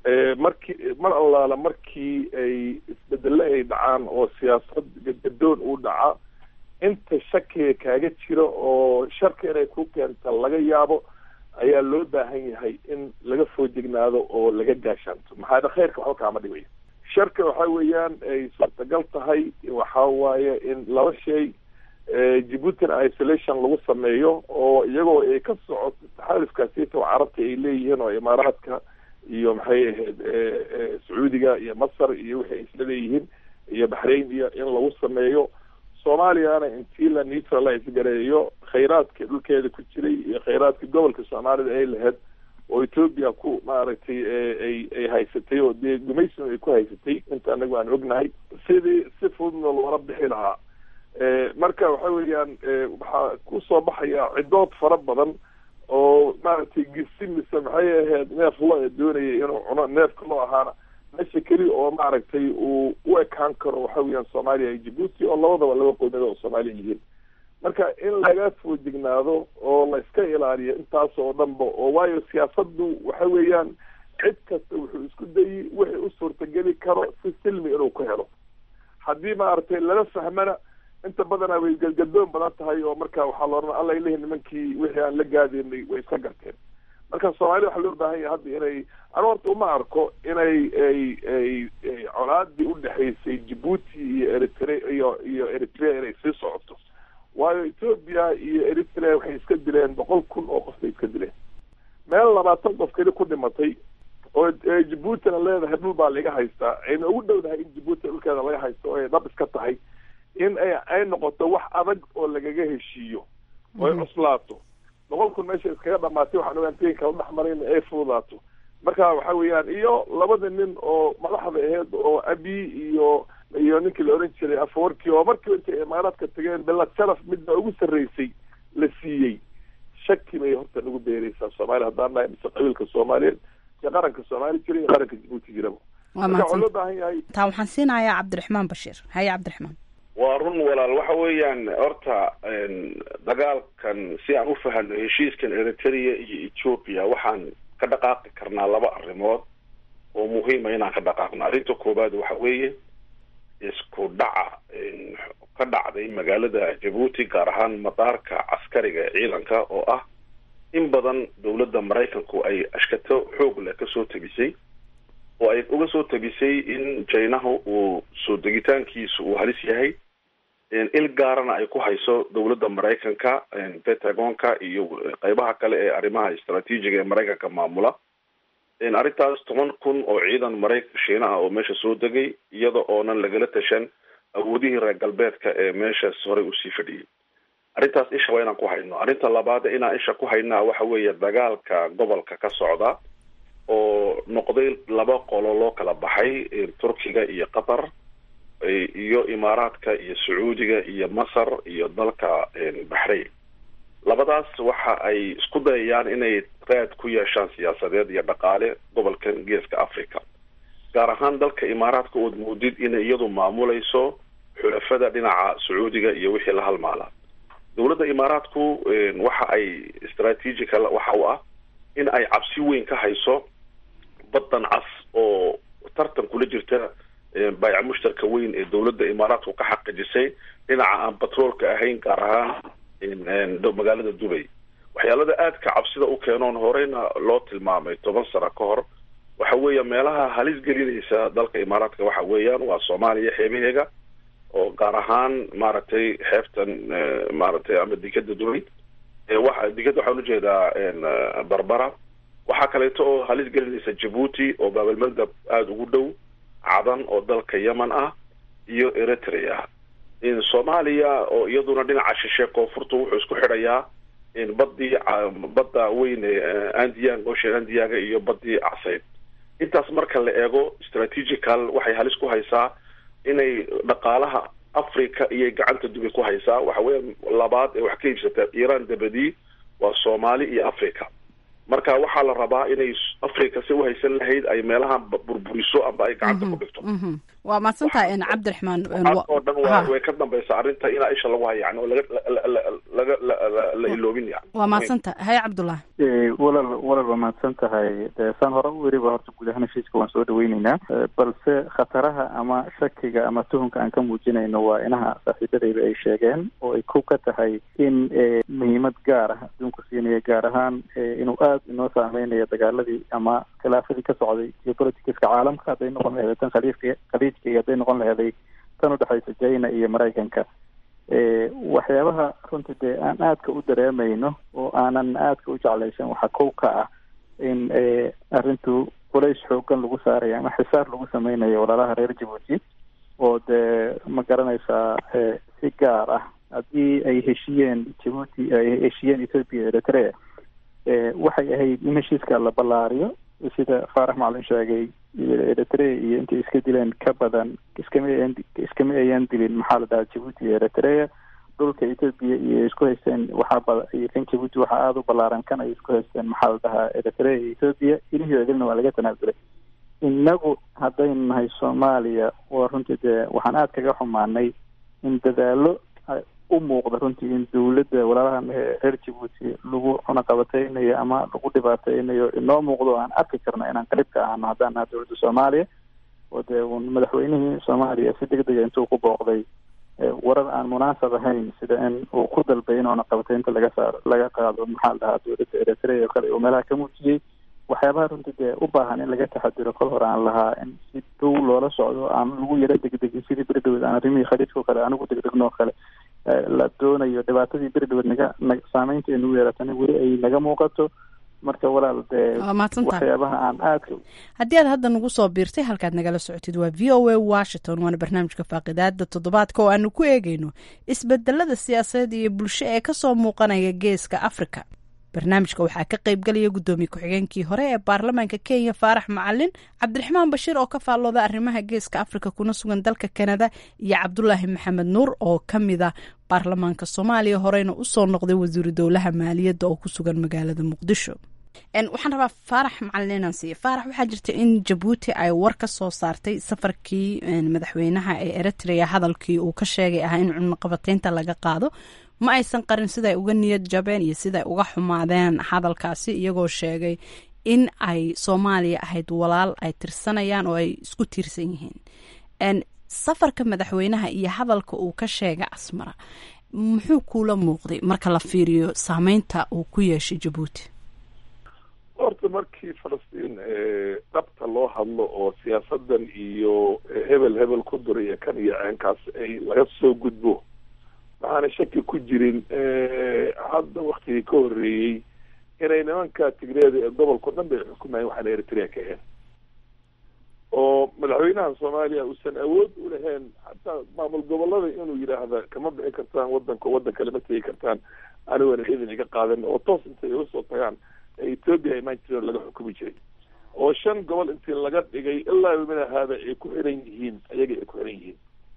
markii mar allaala markii ay isbedelo ay dhacaan oo siyaasad gadgadoon uu dhaca inta shakiga kaaga jira oo sharka inay ku keenta laga yaabo ayaa loo baahan yahay in laga foojignaado oo laga gaashaanto maxaa yele khayrka waxba kaama dhibayo sharka waxa weeyaan ay suurtagal tahay waxa waaye in laba shay djibuutina isolation lagu sameeyo oo iyagoo ay ka socoto taxaalufkaasita oo carabta ay leeyihiin oo imaaraadka iyo maxay ahayd sacuudiga iyo masar iyo wixii ay isla leeyihiin iyo baxrain iyo in lagu sameeyo soomaaliyana intii la neutralize gareeyo khayraadka dhulkeeda ku jiray iyo khayraadka gobolka soomaalida ay lahayd oo ethoopia ku maaragtay ay ay haysatay oo dee gumaysin ay ku haysatay inta anagu aan ognahay sidii si fududna loola bixi lahaa marka waxa weeyaan waxaa kusoo baxaya cidood fara badan oo maaragtay gisi mise maxay ahayd neef lo doonayay inuu cuno neefka loo ahaana meesha keli oo maaragtay uu u ekaan karo waxa weeyaan soomaaliya iyo djibuuti oo labadaba laba qowmiyad oo soomaaliya yihiin marka in laga foojignaado oo la iska ilaaliyo intaas oo dhanba oo waayo siyaasaddu waxa weeyaan cid kasta wuxuu isku dayi wixii u suurtageli karo si silmi inuu ku helo haddii maaragtay lala fahmana inta badana way gadgadoon badan tahay oo marka waxaa la odhan alla ilahi nimankii wixii aan la gaadaynay way iska garteen marka soomaalida waxaa loo baahan yahay hadda inay anu horta uma arko inay ay ay colaadii udhexaysay djibuuti iyo eritre iyo iyo eritrea inay sii socoto waayo ethoopia iyo eritrea waxay iska dileen boqol kun oo qof bay iska dileen meel labaatan qof keli ku dhimatay oo djibuutina leedahay dhul baa laga haystaa ayna ugu dhowdahay in djibuuti dhulkeeda laga haysto oo ay dhab iska tahay in ay ay noqoto wax adag oo lagaga heshiiyo oo ay cuslaato boqol kun meesha iskaga dhamaatay waxaan ogaantayin kala dhex maray in ay fududaato marka waxa weeyaan iyo labada nin oo madaxda aheyd oo abi iyo iyo ninkii la oran jiray afawarkii oo markii intay imaaraadka tageen belad sharaf midna ugu sarreysay la siiyey shaki bay horta nagu beereysaa soomaaliya haddaan nahay mise qabiilka soomaaliyeed iyo qaranka soomaali jira iyo qaranka djibuuti jiraba marka waxaa loo baahan yahay taa waxaan siinayaa cabdiraxmaan bashiir haye cabdiraxmaan waa run walaal waxa weeyaan horta dagaalkan si aan u fahano heshiiskan eritrea iyo ethoopia waxaan ka dhaqaaqi karnaa laba arrimood oo muhiima inaan ka dhaqaaqno arrinta koowaad waxa weeye isku dhaca ka dhacday magaalada jabuuti gaar ahaan madaarka caskariga ee ciidanka oo ah in badan dowladda maraykanku ay ashkato xoog leh kasoo tabisay oo ay uga soo tabisay in jinahu uu soo degitaankiisu uu halis yahay il gaarana ay ku hayso dowladda maraykanka pentagonka iyo qeybaha kale ee arrimaha istraatiijiga ee maraykanka maamula arrintaas toban kun oo ciidan maraykan shiina ah oo meesha soo degay iyada oonan lagala tashan awoodihii reer galbeedka ee meeshaas horey usii fadhiyay arrintaas isha waa inaan ku hayno arrinta labaad inaan isha ku haynaa waxa weeye dagaalka gobolka ka socda oo noqday laba qolo loo kala baxay turkiga iyo qatar iyo imaaraadka iyo sacuudiga iyo masar iyo dalka baxrayn labadaas waxa ay isku dayayaan inay raad ku yeeshaan siyaasadeed iyo dhaqaale gobolkan geeska africa gaar ahaan dalka imaaraadka ood moodid inay iyadu maamulayso xulafada dhinaca sacuudiga iyo wixii la halmaala dowladda imaaraadku waxa ay strategical waxa u ah in ay cabsi weyn ka hayso baddan cas oo tartan kula jirta baayac mushtarka weyn ee dowladda imaaraadku ka xaqijisay dhinaca aan batroolka ahayn gaar ahaan magaalada dubay waxyaalada aadka cabsida u keenoon horeyna loo tilmaamay toban sano ka hor waxa weeya meelaha halis gelinaysa dalka imaaraadka waxa weeyaan waa soomaaliya xeebaheega oo gaar ahaan maaragtay xeebtan maaragtay ama dekada dubay wa dekada waxaan ujeedaa barbara waxaa kaleeto oo halis gelinaysa jabuuti oo baabalmandab aada ugu dhow cadan oo dalka yemen ah iyo eritrea soomaaliya oo iyaduna dhinaca shishe koonfurta wuxuu isku xidhayaa badii badda weyn ee andiyan ocean andiyaga iyo badii caseyd intaas marka la eego strategical waxay halis ku haysaa inay dhaqaalaha africa iyay gacanta dubay ku haysaa waxa weya labaad ee wax ka iibsata iran dabadii waa soomaali iyo africa marka waxaa la rabaa inay africa si uhaysan lahayd ay meelaha burburiso amba ay gacanta ku dhigto waa mahadsantahay cabdiraxmaan waxaas oo dhan waa way ka dambaysa arrinta inaa isha lagu hayo yani oo laga laga la iloobin yani waa mahadsantahay haye cabdullah walal walal waa mahadsan tahay de saan hore u weriba horta guud ahaan heshiiska waan soo dhaweyneynaa balse khataraha ama shakiga ama tuhunka aan ka muujinayno waa inaha saaxiibadayda ay sheegeen oo ay ku ka tahay in muhiimad gaar ah adduunku siinaya gaar ahaan inuu aada inoo saameynayo dagaaladii ama khilaafadii ka socday geopoliticska caalamka hadday noqon laheeday tan khaliifka khaliijka iyo hadday noqon laheeday tan udhexaysa china iyo maraykanka waxyaabaha runtii dee aan aadka u dareemayno oo aanan aadka u jeclaysan waxaa kow ka ah in arrintu culays xoogan lagu saarayo ama xisaar lagu sameynayo walaalaha reer jabuuti oo dee ma garanaysaa si gaar ah haddii ay heshiyeen jabuuti ay heshiyeen ethoopia eritrea waxay ahayd in heshiiska la ballaariyo sida faarax macalin sheegay eritrea iyo intay iska dileen ka badan iskama iskama ayan dilin maxaa la dhahaa jabuuti iyo eritrea dhulka ethoopia iyo isku haysteen waxaa bada iyo kan jabuuti waxaa aada u ballaaran kan ay isku haysteen maxaa la dhahaa eritrea iyo ethoopia ilihii idilna waa laga tanaasulay inagu haddaynu nahay soomaaliya waa runtii dee waxaan aada kaga xumaanay in dadaalo u muuqda runtii in dawladda walaalahan reer jabuuti lagu cunaqabateynayo ama lagu dhibaateynayo inoo muuqdo aan arki karno inaan qarib ka ahno haddaan naha dowladda soomaaliya oo dee madaxweynihii soomaaliya si deg dega intuu ku booqday warar aan munaasab ahayn sida in uu ku dalbay in cunaqabateynta laga saaro laga qaado maxaa la dhahaa dowladda eritrea oo kale uu meelaha ka muujiyey waxyaabaha runtii dee u baahan in laga taxadiro kol hore aan lahaa in si dhow loola socdo aan lagu yaro degdegin sidii beri dhaweed aan arrimihii khaliijka o kale anigu degdegno oo kale la doonayo dhibaatadii beri dhaweed naga na saameynta ay nagu yeeratana weli ay naga muuqato marka walaal dee waxyaabaha aan aadka haddii aad hadda nagu soo biirtay halkaad nagala socotid waa v o a washington waana barnaamijka faaqidaada toddobaadka oo aanu ku eegeyno isbedelada siyaasadeed iyo bulsho ee kasoo muuqanaya geeska africa barnaamijka waxaa ka qaybgalaya guddoomiye ku-xigeenkii hore ee baarlamaanka kenya faarax macalin cabdiraxmaan bashiir oo ka faallooda arrimaha geeska africa kuna sugan dalka kanada iyo cabdulaahi maxamed nuur oo ka mida baarlamaanka soomaaliya horeyna usoo noqday wasiiru dowlaha maaliyadda oo ku sugan magaalada muqdisho waxaan rabaa faarax macalin inaan siiya faarax waxaa jirta in jabuuti ay war ka soo saartay safarkii madaxweynaha ee eritrea hadalkii uu ka sheegay ahaa in cunaqabateynta laga qaado ma aysan qarin siday uga niyad jabeen iyo siday uga xumaadeen hadalkaasi iyagoo sheegay in ay soomaaliya ahayd walaal ay tirsanayaan oo ay isku tiirsan yihiin safarka madaxweynaha iyo hadalka uu ka sheegay asmara muxuu kuula muuqday marka la fiiriyo saameynta uu ku yeeshay jabuuti horta markii falastiin dhabta loo hadlo oo siyaasadan iyo hebel hebel ku dura iyo kan iyo ceenkaas ay laga soo gudbo waxaana shaki ku jirin hadda waktigii ka horreeyey inay nimanka tigreeda ee gobolka o dhan bay xukumayeen waxaana eritrea ka ahayn oo madaxweynaha soomaaliya uusan awood u lahayn hataa maamul gobolada inuu yidhaahda kama bixi kartaan wadanka waddan kale ma tegi kartaan anigona idin iga qaadan oo toos intay uga soo tagaan ethoopia imaan jireen laga xukumi jiray oo shan gobol intii laga dhigay ilaa yomina haada ay ku xiran yihiin ayaga ay ku xiran yihiin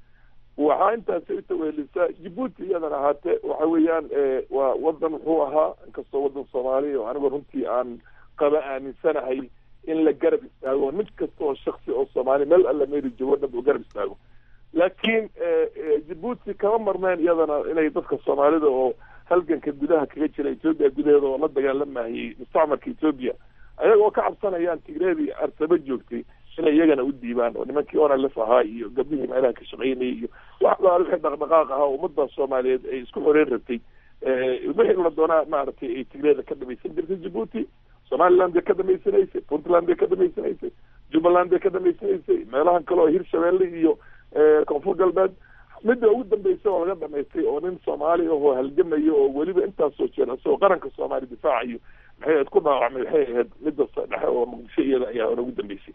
waxaa intaasi utaweelisaa jabuuti iyadan ahaatee waxa weeyaan waa wadan wuxuu ahaa inkastoo wadan soomaaliya oo anigu runtii aan qaba aaminsanahay in la garab istaago mid kasta oo shaksi oo soomaaliya meel alla meeri joogo dhan uu garab istaago laakiin jabuuti kama marneen iyadana inay dadka soomaalida oo halganka gudaha kaga jira ethoopia gudaheeda oo la dagaalamayay mustacmarka ethoopia ayaga oo ka cabsanayaan tigreedii arsaba joogtay inay iyagana u diibaan oo nimankii onalef ahaa iyo gabdhihii meelaha ka shaqaynayay iyo wax baa wixii dhaqdhaqaaq ahaa ummadda soomaaliyeed ay isku xoreyn rabtay wixii la doonaa maaragtay ay tigreeda ka dhamaysan jirtay jabuuti somaliland bay ka dhamaysanaysay puntland bay ka dhamaysanaysay jubbaland bay ka dhamaysanaysay meelahan kale oo hirshabeelle iyo koonfur galbeed midda ugu dambeysa oo laga dhamaystay oo nin soomaali ahoo halgamayo oo weliba intaasoo jeer isagoo qaranka soomaaliya difaacayo maxay ahayd ku dhaawacmay waxay ahayd midda dhexe oo muqdisho iyada ayaa hore ugu dambeysay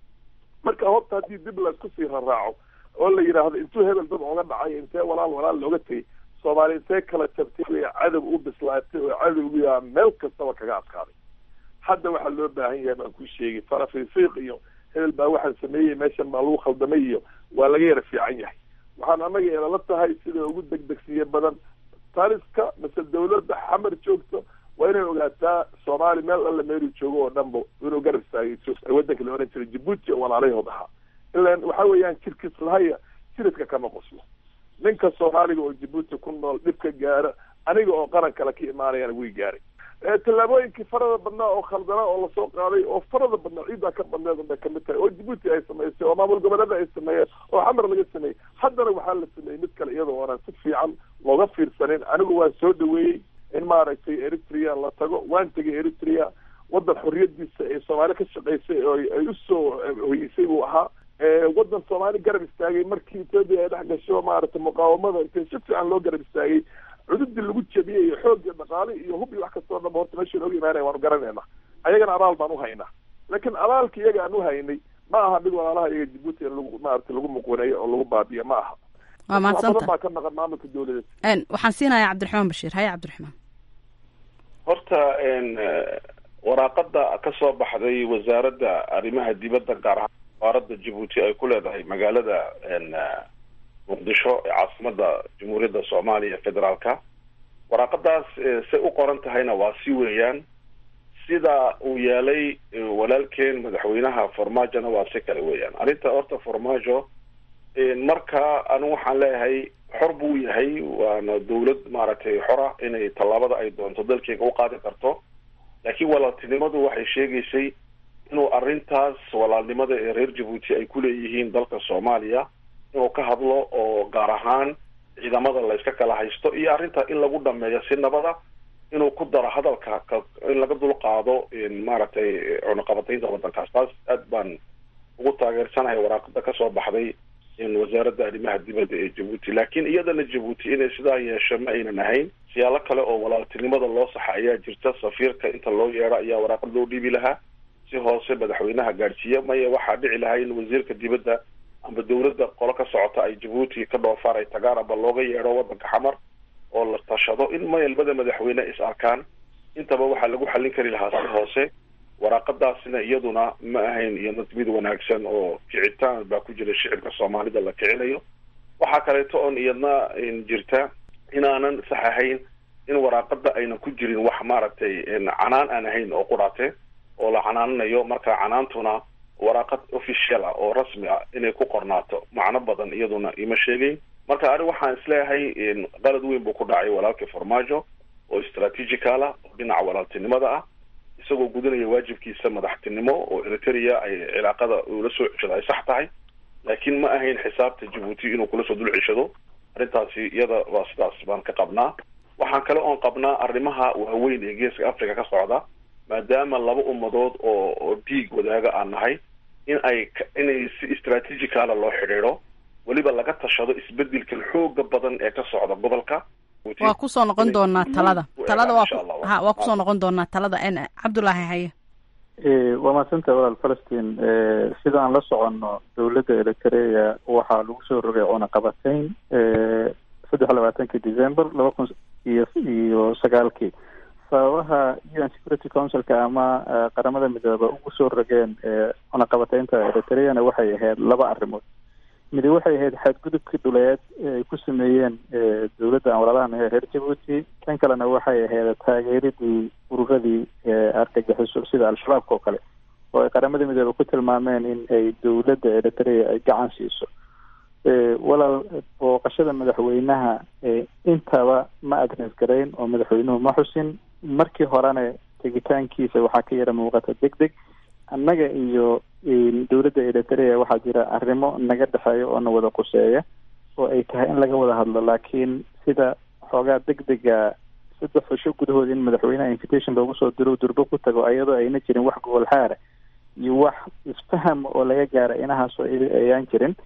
marka horta haddii dib laisku sii raraaco oo la yidhaahdo intuu hebel dad oga dhacay intee walaal walaal looga tegay soomaaliya intee kala jabtay way cadow u bislaatay oo cadowgiyaa meel kastaba kaga adkaaday hadda waxaa loo baahan yahay baan ku sheegay farafiifiiq iyo hebel baa waxaan sameeyey meeshan baa lagu khaldamay iyo waa laga yara fiican yahay waxaan anaga eedala tahay sida ugu degdegsiye badan taliska mise dawladda xamar joogto waa inay ogaataa soomaali meel alla meelu joogo oo dhanba inuu garab istaagay waddanka la oran jiray jabuuti oo walaalahood ahaa ilan waxa weeyaan jirkiis lahaya jiridka kama qoslo ninka soomaaliga oo jabuuti ku nool dhibka gaara aniga oo qaran kale ka imaanayana way gaaray tallaabooyinkii farada badnaa oo khaldana oo lasoo qaaday oo farada badnaa ciiddaa ka badneed unbay kamid tahay oo jabuuti ay samaysay oo maamul goboleeda ay sameeyeen oo xamar laga sameeyey haddana waxaa la sameeyey mid kale iyadoo oonan si fiican looga fiirsanin anigu waan soo dhaweeyey in maaragtay eritrea la tago waan tegay eritrea waddan xorriyadiisa ee soomaali ka shaqaysay oo ay usoo hoyeysay buu ahaa waddan soomaali garab istaagay markii ethoopia ay dhex gasho maaragtay muqaawamada intay si fiican loo garab istaagay cududii lagu jabiyey iyo xoog iyo dhaqaale iyo hub iyo wax kastoo dhanba horta meesha nooga imaanaya waanu garanayna ayagana abaal baan uhaynaa laakiin abaalka iyaga aan uhaynay ma aha mid walaalaha iyaga jabuuti in lagu maaragtay lagu muquuneeyo oo lagu baabiyo ma aha waa mahadsanta badan baa ka naqan maamulka dawladeed waxaan siinayaa cabdiraxmaan bashiir haye cabdiraxmaan horta waraaqada ka soo baxday wasaaradda arrimaha dibadda gaar ahaan wasaaradda jabuuti ay ku leedahay magaalada muqdisho ee caasimada jamhuuriyadda soomaaliya federaalka waraaqadaas say u qoran tahayna waa si weeyaan sida uu yeelay walaalkeen madaxweynaha farmaajona waa si kale weeyaan arrinta horta farmaajo marka anigu waxaan leeyahay xor buu yahay waana dawlad maaragtay xora inay tallaabada ay doonto dalkeega u qaadi karto laakiin walaaltinimadu waxay sheegaysay inuu arrintaas walaalnimada ee reer jabuuti ay ku leeyihiin dalka soomaaliya inuu ka hadlo oo gaar ahaan ciidamada layska kala haysto iyo arrinta in lagu dhameeyo si nabada inuu ku daro hadalka in laga dul qaado maaragtay cunaqabataynta waddankaas taas aad baan ugu taageersanahay waraaqada kasoo baxday wasaaradda arrimaha dibadda ee jabuuti laakiin iyadana jabuuti inay sidaa yeesho ma aynan ahayn siyaalo kale oo walaaltinimada loo saxa ayaa jirta safiirka inta loo yeedho ayaa waraaqad loo dhiibi lahaa si hoose madaxweynaha gaadhsiiya maya waxaa dhici lahaa in wasiirka dibadda amba dawladda qolo ka socota ay jabuuti ka dhoofaan ay tagaan amba looga yeedho waddanka xamar oo la tashado in maya labada madaxweyne is arkaan intaba waxaa lagu xallin kari lahaa si hoose waraaqadaasina iyaduna ma ahayn iyana mid wanaagsan oo kicitaan baa ku jira shicibka soomaalida la kicinayo waxaa kaleeto oon iyadna jirta inaanan sax ahayn in waraaqada aynan ku jirin wax maaragtay canaan aan ahayn oo qudhaate oo la canaananayo marka canaantuna waraaqad official ah oo rasmi ah inay ku qornaato macno badan iyaduna ima sheegayn marka ani waxaan isleeyahay qalad weyn buu ku dhacay walaalkii farmaajo oo strategical ah oo dhinaca walaaltinimada ah isagoo gudanaya waajibkiisa madaxtinimo oo eritrea ay cilaaqada ula soo ceshada ay sax tahay laakiin ma ahayn xisaabta jabuuti inuu kula soo dul ceshado arrintaasi iyada waa sidaas baan ka qabnaa waxaan kale oon qabnaa arrimaha waaweyn ee geeska africa ka socda maadaama laba ummadood oo oo dhiig wadaaga aan nahay in ay inay si istraatejicala loo xidhiidho weliba laga tashado isbedelkan xooga badan ee ka socda gobolka waa kusoo noqon doonaa talada talada waa ha waa kusoo noqon doonaa talada n cabdullaahi haye waa mahadsanta walaal falastiin sidaan la soconno dowladda eritrea waxaa lagu soo rogay cunaqabatayn saddex labaatankii december laba kun iyo iyo sagaalkii sababaha u n security councilka ama qaramada midooba ugu soo rogeen cunaqabataynta eritreana waxay ahayd laba arrimood midi waxay ahayd xadgudubkii dhuleed ay ku sameeyeen dowladda aan walaalahanahay reer jabuuti kan kalena waxay ahayd taageeridii ururadii argagixiso sida al-shabaabka oo kale oo ay qaramada midoobe ku tilmaameen in ay dowladda eritrea ay gacan siiso walaal booqashada madaxweynaha intaba ma adres garayn oo madaxweynuhu ma xusin markii horena tegitaankiisa waxaa ka yara muuqata deg deg annaga iyo dowladda eritrea waxaa jira arrimo naga dhexeeya oo na wada quseeya oo ay tahay in laga wada hadlo laakiin sida xoogaa deg dega saddex cisho gudahood in madaxweynaha invitation loogu soo diro durbo ku tago iyadoo ayna jirin wax gobol xaara iyo wax isfaham oo laga gaara inahaasoo ayaan jirin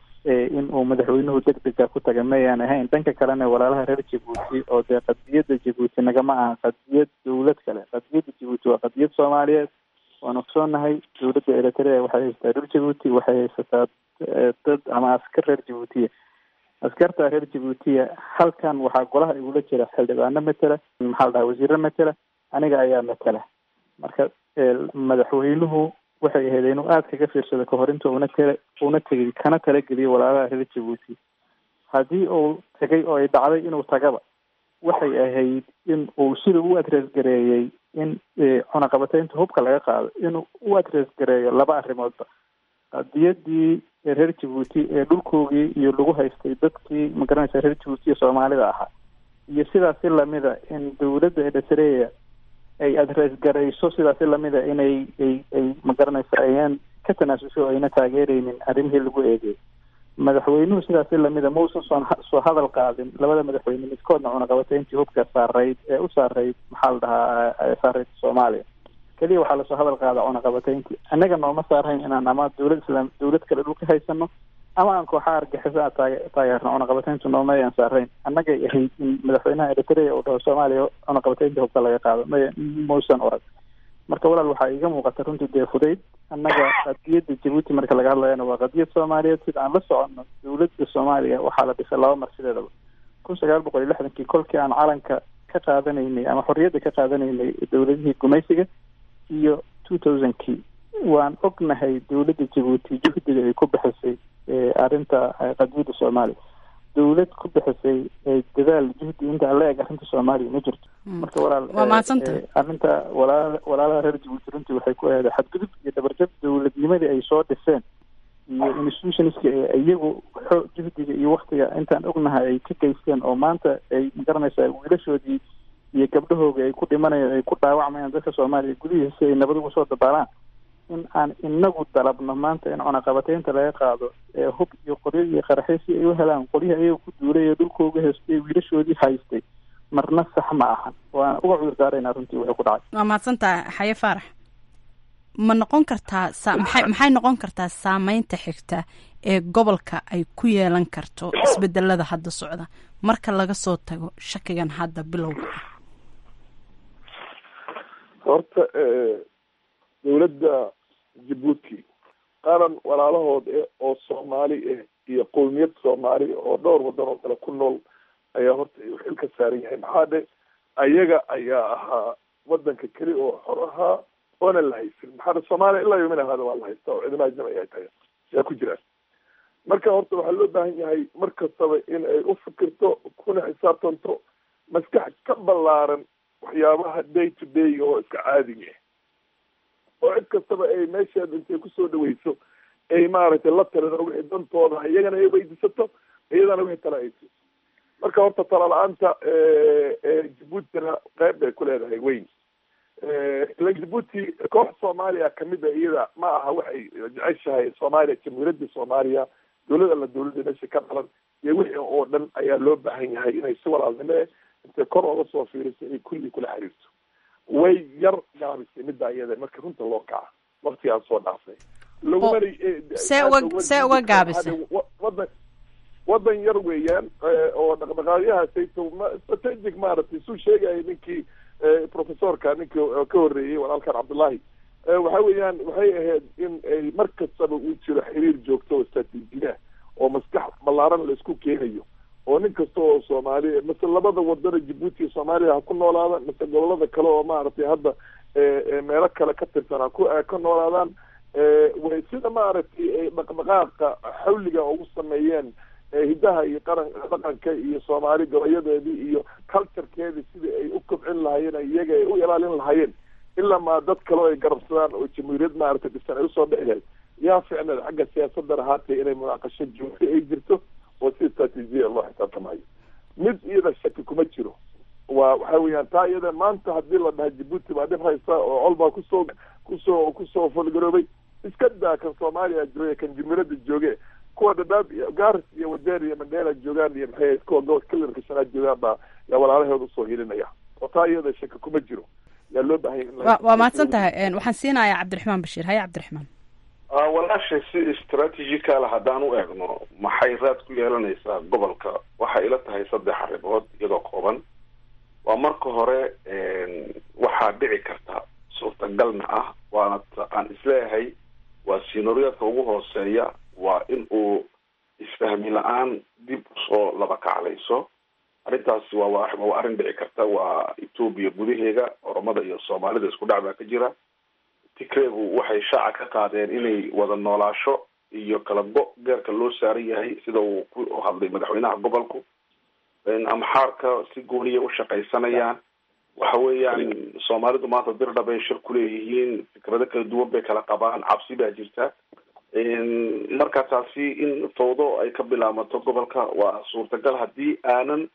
in uu madaxweynuhu deg dega ku taga mayaan ahayn dhanka kalena walaalaha reer jabuuti oo dee qadiyadda jabuuti nagama aha qadiyad dowlad kale qadiyadda jabuuti waa qadiyad soomaaliyeed waan ogsoonahay dowladda eritrea waxay haysataa reer jabuuti waxay haysataa dad ama askar reer jabuutiya askarta reer jabuutiya halkan waxaa golaha igula jira xildhibaano matela maxaa la dhaha wasiiro matela aniga ayaa matela marka madaxweynuhu waxay ahayd inuu aada kaga fiirsado kahor inta una tala una tegay kana talageliyo walaalaha reer jabuuti haddii uu tegay oo ay dhacday inuu tagaba waxay ahayd in uu sida u adres gareeyey in cunaqabataynta hubka laga qaado inuu u adres gareeyo laba arrimoodba qadiyadii reer jabuuti ee dhulkoogii iyo lagu haystay dadkii magaranaysa reer jabuuti iyo soomaalida ahaa iyo sidaasi lamida in dowladda eritrea ay adres garayso sidaasi lamida inay ay ay magaranaysa ayaan ka tanaasusho ayna taageereynin arrimihii lagu eegay madaxweynuhu sidaasi lamida mausan soo soo hadal qaadin labada madaxweyne midkoodna cunaqabatayntii hubka saarayd ee u saarayd maxaa la dhahaa saarayd soomaaliya keliya waxaa lasoo hadal qaada cunaqabatayntii annaga nooma saarhayn inaan ama dowlad islaam dowlad kale dhulka haysano ama aan kooxaha argixisa taage taageerno cunaqabatayntu nooma ayaan saarhayn annagay ahayd in madaxweynaha eritrea uu dhaho soomaaliya cunaqabataynta hubka laga qaado may mausan orag marka walaal waxaa iiga muuqata runtii dee fudayd annaga qadiyadda jabuuti marka laga hadlayana waa qadiyad soomaaliyeed sida aan la soconno dowladda soomaaliya waxaa la dhisay laba mar sideedaba kun sagaal boqol iyo lixdankii kolkii aan calanka ka qaadanaynay ama xorriyadda ka qaadanaynay dowladihii gumaysiga iyo two thousandkii waan ognahay dowladda jabuuti juhdiga ay ku bixisay arrinta qadiyadda soomaaliya dowlad ku bixisay dadaal juhdi inta la eg arrinta soomaaliya ma jirto marka walaal waa mahadsanta arrinta walaala walaalaha reer jabuuti runtii waxay ku ahayd xadgudub iyo dabarjab dowladnimadii ay soo dhiseen iyo institutionska ee iyagu xoo juhdiga iyo waktiga intaan ognahay ay ka geysteen oo maanta ay magaranaysaa wiilashoodii iyo gabdhahooga ay ku dhimanayaan ay ku dhaawacmayaan dadka soomaaliya gudihiisa ay nabad ugu soo dabaalaan in aan inagu dalabno maanta in cunaqabataynta laga qaado ee hub iyo qoryo iyo qaraxyo si ay u helaan qolyihii ayaga ku duulay ee dhulkooga haystay wiilashoodii haystay marna sax ma ahan waana uga cudur daaraynaa runtii wuxuu ku dhacay waa mahadsantaha xaye faarax ma noqon kartaa sa maxay maxay noqon kartaa saameynta xigta ee gobolka ay ku yeelan karto isbedelada hadda socda marka laga soo tago shakigan hadda bilowga horta dowladda jabuuti qaran walaalahood eh oo soomaali ah iyo qowmiyad soomaali oo dhowr wadan oo kale ku nool ayaa horta xil ka saaran yahay maxaa dhe ayaga ayaa ahaa wadanka keli oo xor ahaa oona la haysan maxaa dhe soomaaliya ilaa yomin hada waa la haysta oo ciidamada ajnabi ay tahay yaa ku jiraan marka horta waxaa loo baahan yahay mar kastaba in ay u fikirto kuna xisaabtanto maskax ka ballaaran waxyaabaha day to day oo iska caadiga ah oo cid kastaba ay meesheeda intay kusoo dhaweyso ay maaragtay la tirado wixii dantooda iyagana ay weydiisato iyadana wixii tala ay siiso marka horta tala la-aanta jabuutina qeyb bay ku leedahay weyn ila jabuuti koox soomaaliya kamid a iyada ma aha waxay jeceshahay soomaaliya jamhuuriyadda soomaaliya dowlada la dowladda meesha ka dhalan iyo wixii oo dhan ayaa loo baahan yahay inay si walaalnimo eh intay kor ooga soo fiiriso inay kulli kula xiriirto way yar gaabisay midda iyada marka runta loo kaca waktigaan soo dhaafay lagumana see uga see uga gaabisay wadan wadan yar weeyaan oo dhaqdhaqaaqyahaasayto strategic maaragtay suu sheegaya ninkii professorka ninkii ka horreeyey walaalkan cabdullahi waxa weeyaan waxay ahayd in ay mar kastaba uu jiro xiriir joogto oo istraatiijiya oo maskax ballaaran la isku keenayo oo nin kasta oo soomaali mase labada wadana jabuuti iyo soomaaliya ha ku noolaada mase gobolada kale oo maaragtay hadda meelo kale ka tirsan ha ku ka noolaadaan way sida maaragtay dhaqdhaqaaqa xawliga ugu sameeyeen hiddaha iyo qaran dhaqanka iyo soomaali gabayadeedii iyo culturekeedii sidii ay u kobcin lahaayeen iyaga ay u ilaalin lahaayeen ilaa maa dad kale oo ay garabsadaan oo jamhuuriyad maaragtay dhisan ay usoo dhici lahayd yaa ficneed xagga siyaasaddan ahaatay inay munaaqasho joogto ay jirto oo si istraatiijiya loo xisaabtamayo mid iyada shaki kuma jiro waa waxa weeyaan taa iyada maanta hadii la dhaha jabuuti baa dhib haysa oo col baa kusoo kusoo kusoo falgaroobay iska daa kan soomaaliya jooge kan jamhuuriyadda jooge kuwa dhadhaab iyo garis iyo wadeer iyo mandheela joogaan iyo maxay kuwa gobolka kalarka shanaad joogaan baa yaa walaalaheed usoo hilinaya oo taa iyada shaki kuma jiro yaa loo baahanya in wa waa mahadsan tahay waxaan siinayaa cabdiraxmaan bashiir haye cabdiraxmaan walaashay si istraatijicaala haddaan u eegno maxay raad ku yeelanaysaa gobolka waxay ila tahay saddex arrimood iyadoo kooban waa marka hore waxaa dhici karta suurtagalna ah waana aan isleeyahay waa siinoryadka ugu hooseeya waa in uu isfahmi la-aan dib usoo laba kaclayso arrintaasi waa waa arrin dhici karta waa etoobiya gudaheeda oromada iyo soomaalida isku dhac baa ka jira tigreegu waxay shaaca ka qaadeen inay wada noolaasho iyo kala go geerka loo saaran yahay sida uu ku hadlay madaxweynaha gobolku amxaarka si gooniya u shaqaysanayaan waxa weeyaan soomaalidu maanta dirdha bay shir kuleeyihiin fikrado kala duwan bay kala qabaan cabsi baa jirta marka taasi in fawdo ay ka bilaamato gobolka waa suurtagal haddii aanan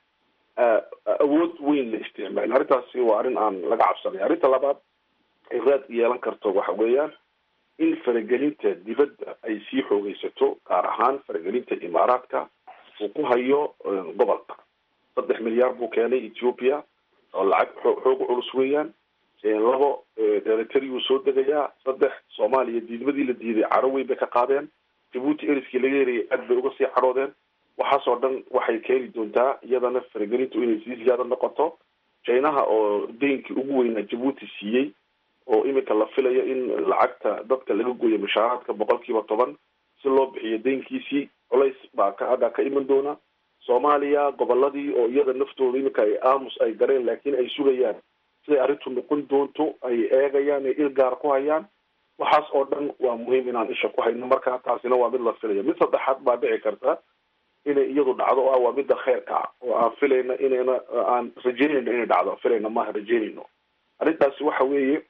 awood weyn la isticmaalin arrintaasi waa arrin aan laga cabsanay arrinta labaad ay raad yeelan karto waxa weeyaan in faragelinta dibadda ay sii xoogeysato gaar ahaan faragelinta imaaraadka uu ku hayo gobolka saddex milyaar buu keenay ethiopia oo lacag xoog culus weeyaan labo eritreau soo degayaa saddex soomaaliya diidmadii la diiday caro weyn bay ka qaadeen jabuuti eriskii laga herayay aad bay uga sii cadhoodeen waxaasoo dhan waxay keeni doontaa iyadana faragelintu inay sii siyaado noqoto chinaha oo deynkii ugu weynaa jabuuti siiyey oo iminka la filayo in lacagta dadka laga gooyo mushaaraadka boqol kiiba toban si loo bixiyo deynkiisii culays baa ka agaa ka iman doona soomaaliya goboladii oo iyada naftooda iminka ay aamus ay gareen laakiin ay sugayaan siday arrintu noqon doonto ay eegayaan ay il gaar ku hayaan waxaas oo dhan waa muhiim inaan isha ku hayno marka taasina waa mid la filaya mid saddexaad baa dhici karta inay iyadu dhacdo o ah waa midda kheyrka ah oo aan filayna inayna aan rajeynayno inay dhacdo filayna maaha rajeynayno arrintaasi waxa weeye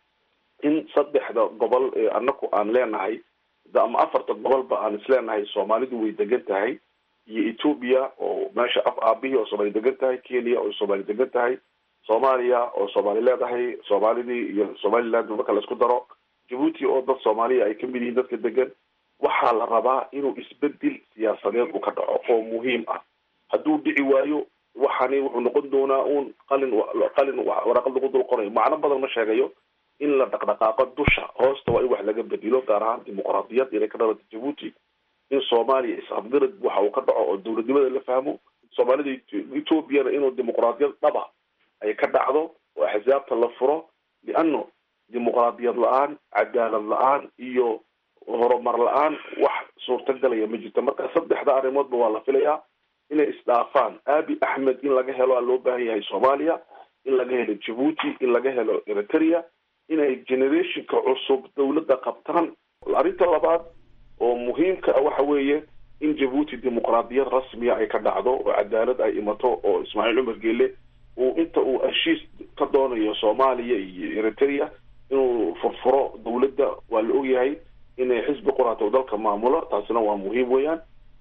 in saddexda gobol ee anaku aan leenahay ama afarta gobolba aan isleenahay soomaalidu way degan tahay iyo ethoobia oo meesha af aabihii oo soomaali degan tahay kenya oo soomaali degan tahay soomaaliya oo soomaali leedahay soomaalidii iyo somaliland marka la isku daro jabuuti oo dad soomaaliya ay kamid yihiin dadka degan waxaa la rabaa inuu isbedel siyaasadeed uu ka dhaco oo muhiim ah hadduu dhici waayo waxani wuxuu noqon doonaa uun qalin qalin waraqad lagu dul qorayo macno badan ma sheegayo in la dhaqdhaqaaqo dusha hoosta waa in wax laga bedelo gaar ahaan dimuqraadiyad inay ka dhalata jabuuti in soomaaliya is-afgarad waxa uu ka dhaco oo dowladnimada la fahmo soomaalida ethoobiana inuu dimuqraadiyad dhaba ay ka dhacdo oo axsaabta la furo liano dimuqraadiyad la-aan cadaalad la-aan iyo horumar la-aan wax suurtagalaya ma jirto marka saddexda arrimoodba waa la filayaa inay isdhaafaan abi axmed in laga helo aa loo baahan yahay soomaaliya in laga helo jabuuti in laga helo eritrea inay generationka cusub dawladda qabtaan arrinta labaad oo muhiimka ah waxa weeye in jabuuti dimuqraadiyad rasmiya ay ka dhacdo oo cadaalad ay imato oo ismaaciil cumar geele uu inta uu heshiis ka doonayo soomaaliya iyo eritrea inuu furfuro dawladda waa la ogyahay inay xisbi quraata dalka maamulo taasina waa muhiim weeyaan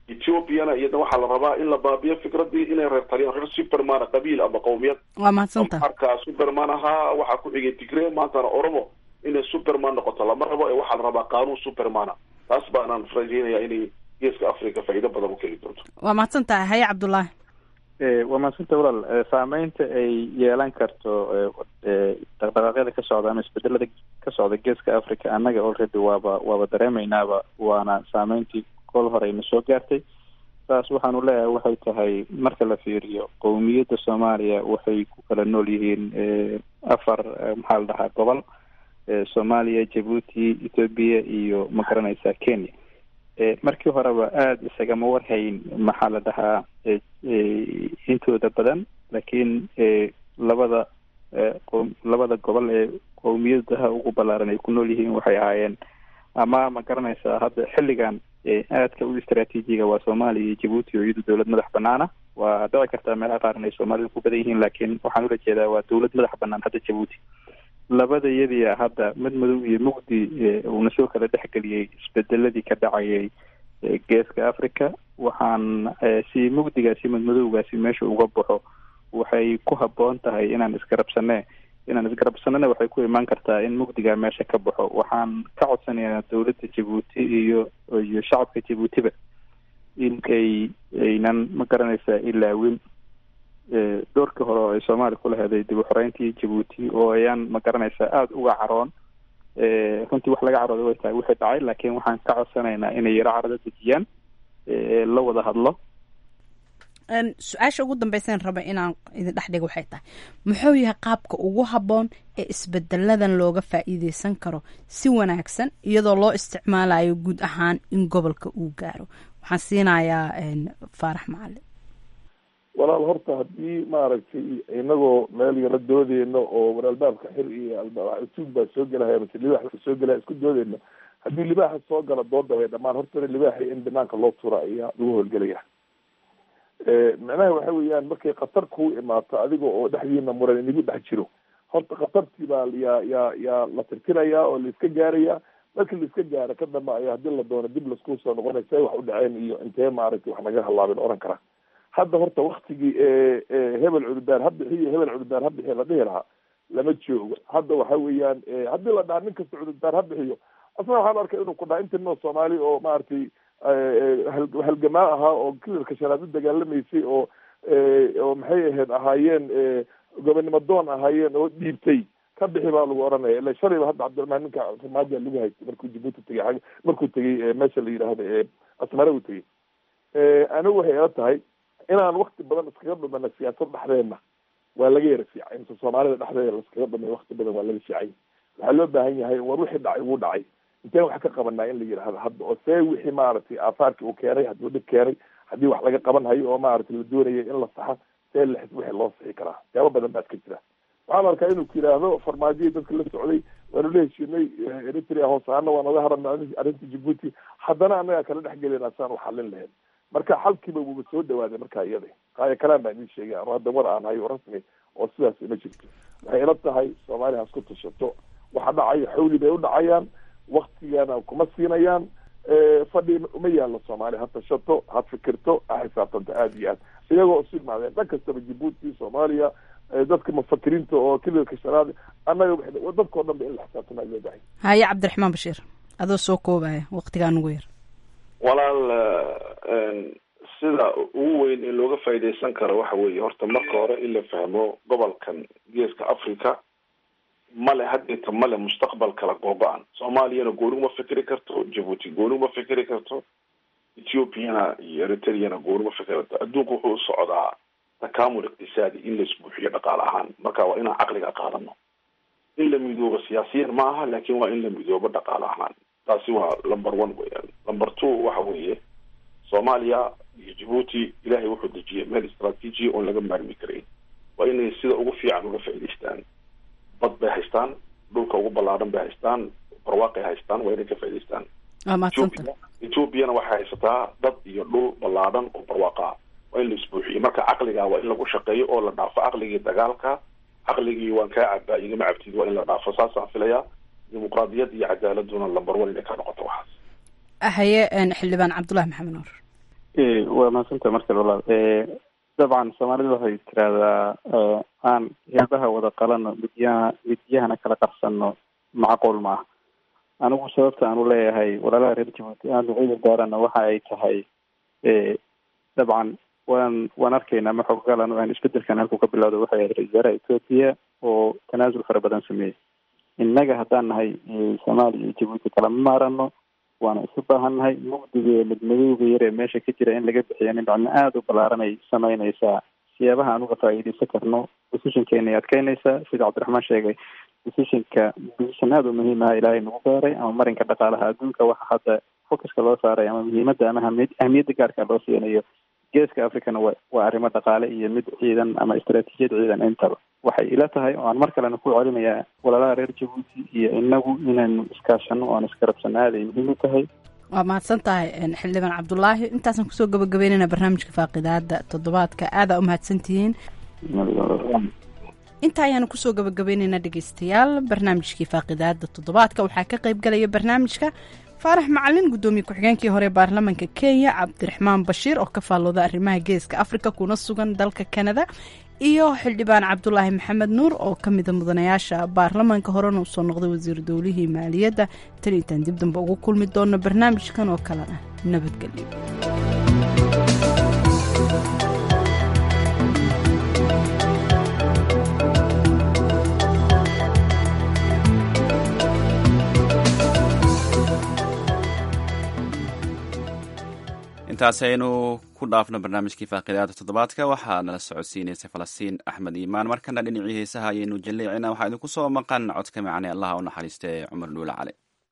ethoobiana iyada waxaa la rabaa in la baabiyo fikradii inay reer taliyaan reer superman qabiil ama qowmiyad waa mahadsanta marka superman ahaa waxaa ku xigay tigre maantana oromo inay superman noqoto lama rabo ee waxaa la rabaa qaanuun supermana taas baanaan rajeynaya inay geeska africa faa'iido badan u keeni doonto waa mahadsantahay haye cabdullaahi waa mahadsanta walaal saameynta ay yeelan karto dhaqdhaqaaqyada ka socda ama isbedelada ka socda geeska africa annaga already waaba waaba dareemeynaaba waana saameyntii kol hore ayna soo gaartay saas waxaanu leeyahay waxay tahay marka la fiiriyo qowmiyadda soomaaliya waxay ku kala nool yihiin afar maxaa la dhahaa gobol soomaaliya jabuuti ethoobiya iyo ma garanaysaa kenya markii horeba aada isagama warhayn maxaa la dhahaa intooda badan laakiin labada labada gobol ee qowmiyadaha ugu ballaaran ay ku nool yihiin waxay ahaayeen ama ma garanaysaa hadda xilligan aadka u istraatiijiga waa soomaaliya iyo jabuuti oo iyadu dowlad madax banaana waa dhici kartaa meelaha qaar inay soomaalida ku badan yihiin laakiin waxaan ula jeedaa waa dowlad madax banaan hadda jabuuti labada yadiia hadda mid madow iyo mugdi uuna soo kala dhexgeliyey isbedeladii ka dhacayay geeska africa waxaan si mugdigaasi madmadowgaasi meesha uga baxo waxay ku habboon tahay inaan isgarabsane inaan isgarabsanana waxay ku imaan kartaa in mugdigaa meesha ka baxo waxaan ka codsanayaa dowladda jabuuti iyo iyo shacabka jabuutiba in ay aynan ma garanaysaa ilaawin doorkii hore oo ay soomaaliya ku laheeday dib u xoreyntii jabuuti oo ayaan ma garanaysaa aada uga caroon runtii wax laga carooday way tahay wixii dhacay laakiin waxaan ka codsanaynaa inay yaro carada dejiyaan la wada hadlo su-aasha ugu dambeysaan raba inaan idin dhex dhigo waxay tahay muxuu yahay qaabka ugu habboon ee isbedeladan looga faa'iideysan karo si wanaagsan iyadoo loo isticmaalayo guud ahaan in gobolka uu gaaro waxaan siinayaa faarax macalin walaal horta haddii maaragtay inagoo meel yaro doodeyno oo war albaabka xir iyo tuug baa soo gelahaya mase libaax soo gelaya isku doodeyno haddii libaaxa soo gala dooda way dhamaan hortana libaaxa in banaanka loo tura ayaa lagu howlgelaya macnaha waxa weeyaan markay khatar kuu imaato adiga oo dhexdiina muran inigu dhex jiro horta khatartii baa yaa yaa yaa la tirtirayaa oo laiska gaaraya markii laiska gaaro ka dambe ayaa hadii la doono dib laisku soo noqonay say wax u dhaceen iyo intee maaragtay wax naga halaabin oran kara hadda horta waktigii hebel cududaar ha bixiyo hebel cududaar ha bixiyo la dhihi lahaa lama joogo hadda waxa weeyaan haddii la dhaha nin kasta cududaar ha bixiyo asna waxaan arkay inuu ku dhaha inta noo soomaali oo maaragtay halgamaa ahaa oo kilarka shanaad u dagaalamaysay oo oo maxay ahayd ahaayeen gobonimo doon ahaayeen oo dhiibtay ka bixi baa lagu oranaya ila shalayba hadda cabdiraxmaan ninka farmaajoa lagu haystay markuu jabuuti tegay ag markuu tegay meesha la yidhaahdo asmare uu tegay anigu waxay ila tahay inaan wakti badan iskaga dhumana siyaasad dhexdeedna waa laga yara fiicay mise soomaalida dhexdeeda laiskaga dhumay wakti badan waa laga fiicay waxaa loo baahan yahay war wixii dhacay wuu dhacay inteen wax ka qabanaa in la yidhaahdo hadda oo see wixii maaragtay aafaarki uu keenay hadduu dhib keenay haddii wax laga qaban hayo oo maaragtay la doonaya in la saxa see la wixii loo sixi karaa siyaabo badan baad ka jira waxaan arkaa inuu ku yidhaahdo farmaajiyii dadka la socday waanu la heshiinay eritrea hoos ahaana waa naga haranay arrinta jabuuti haddana annagaa kala dhex gelina saan u xalin lahayn marka xalkiiba wuuba soo dhawaaday markaa iyada qaaya kalaan baa idin sheegay anu hadda war aan hayo rasmi oo sidaas ima jirto waxay ila tahay soomaaliya hasku tashato waxa dhacaya xawli bay u dhacayaan waktigana kuma siinayaan fadhi uma yaallo soomaaliya ha tashato ha fikirto ha xisaabtanto aada iyo aad iyagoo isu imaadeen dhan kastaba jabuuti soomaaliya dadka mufakiriinta oo kililka shanaad annaga dadkao dhan ba in la xisaabtana loo bahay haye cabdiraxmaan bashiir adoo soo koobaya waktigaa nugu yar walaal sida ugu weyn ee looga faa'iidaysan karo waxa weeye horta marka hore in la fahmo gobolkan geeska africa male haddeeta male mustaqbal kala googo-an soomaaliyana gooni uma fikri karto jabuuti gooni uma fikri karto ethiopiana iyo eritreana gooni uma fikri karto adduunku wuxuu u socdaa takamul iqtisaadi in la isbuuxiyo dhaqaale ahaan marka waa inaan caqliga qaadano in la midoobo siyaasiyan ma aha laakin waa in la midoobo dhaqaale ahaan taasi waa number one weyaan number two waxa weeye soomaaliya iyo jabuuti ilahay wuxuu dejiyay meel istraatiiji oon laga maarmi karayn waa inay sida ugu fiican uga faa'idaystaan bad bay haystaan dhulka ugu ballaaran bay haystaan barwaaqay haystaan waa inay ka faa'idaystaan ethoobiana waxay haysataa dad iyo dhul ballaaran oo barwaaqa waa in la isbuuxiyo marka caqliga waa in lagu shaqeeyo oo la dhaafo caqligii dagaalka caqligii waan kaa cabaa igama cabtid waa in la dhaafo saasaan filayaa dimuqraadiyad iyo cadaaladuna lambar one inay ka noqoto waxaas haye xildhibaan cabdullahi maxamed nuur waa mahadsanta markale walaal dabcan soomaalidu waxay tiraahdaa aan heebaha wada qalano midyaha midyahana kala qarsano macquul ma ah anigu sababta aan u leeyahay walaalaha reer jabuuti aan ducida gaarana waxa ay tahay dabcan waan waan arkaynaa ma xoggalan aan isbedelkan halku ka bilowda waxay ahayd ra-isul wasaaraha ethoopia oo tanaasul fara badan sameeyey innaga haddaan nahay soomaaliya iyo jabuuti kalama maarano waana isu baahannahay mugdiga iyo midmadowga yar ee meesha ka jira in laga bixiya nin codno aada u ballaaran ay samaynaysaa siyaabaha aan uga faa'iidaysan karno decisionkeena ay adkeynaysaa sida cabdiraxmaan sheegay decisionka decision aada u muhiim aha ilaahay nagu beeray ama marinka dhaqaalaha adduunka waxa hadda focuska loo saaray ama muhiimadda ama ahami ahmiyadda gaarka loo siinayo geeska africana wa waa arrimo dhaqaale iyo mid ciidan ama istaraatiijiyad ciidan intaba waxay ila tahay oo aan mar kalena ku celinayaa walaalaha reer jabuuti iyo inagu inaynu iskaashano oan iskarabsano aad ay muhiim u tahay waa mahadsan tahay xildhibaan cabdulaahi intaasaan kusoo gabagabeynayna barnaamijka faaqidaada toddobaadka aadaa u mahadsantihiin inta ayaanu kusoo gabagabaynaynaa dhegeystayaal barnaamijkii faaqidaada toddobaadka waxaa ka qayb galaya barnaamijka faarax macalin guddoomiye ku-xigeenkii hore baarlamaanka kenya cabdiraxmaan bashiir oo ka faallooda arrimaha geeska afrika kuna sugan dalka kanada iyo xildhibaan cabdulaahi maxamed nuur oo ka mida mudanayaasha baarlamaanka horena usoo noqday wasiir dowlihii maaliyadda tan intaan dib dambe ugu kulmi doono barnaamijkan oo kalena nabadgelyo intaasi aynu ku dhaafno barnaamijkii faaqidaada toddobaadka waxaa nala socodsiinaysay falastiin axmed iimaan markana dhinacii heesaha ayaynu jalleecina waxaa idinku soo maqan codka macne allaha u naxariista ee cumar dhuule cali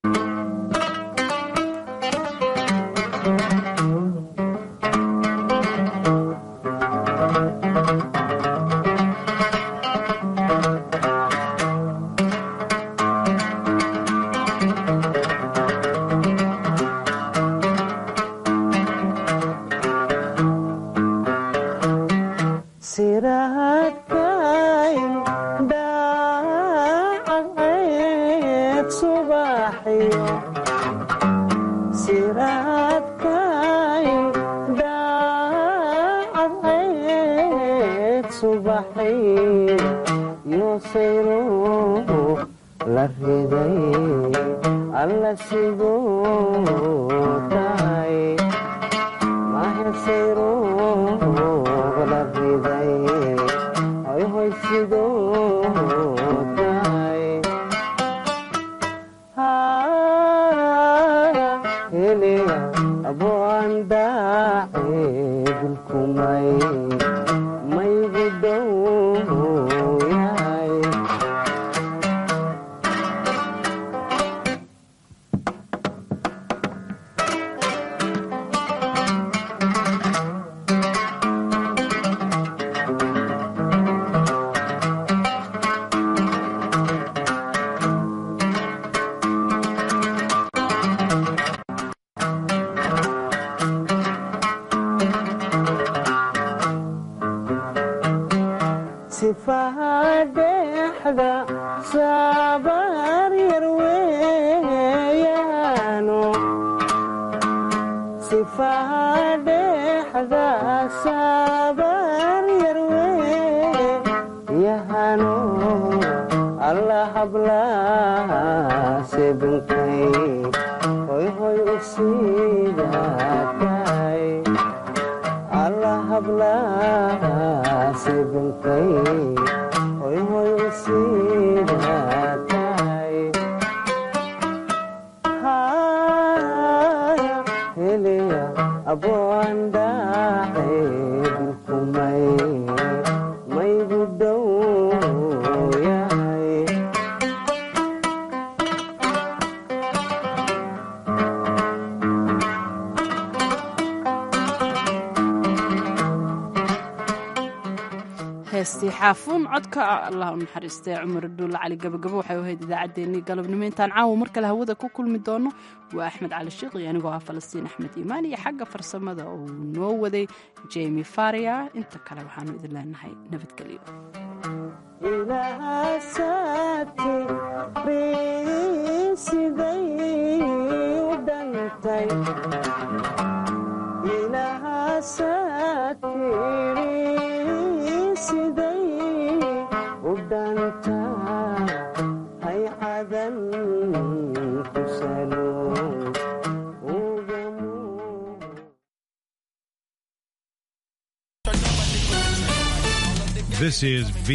heestii xaafuun codka allah u naxariistay cumar dhuulle cali gabagabo waxay ahayd idaacaddeenii galabnimo intaan caawa mar kale hawada ku kulmi doono waa axmed cali sheekh iyo anigoo ah falastiin axmed iimaan iyo xagga farsamada uu noo waday jemi faria inta kale waxaanu idin leenahay nabadgelyo siday u dhantay This is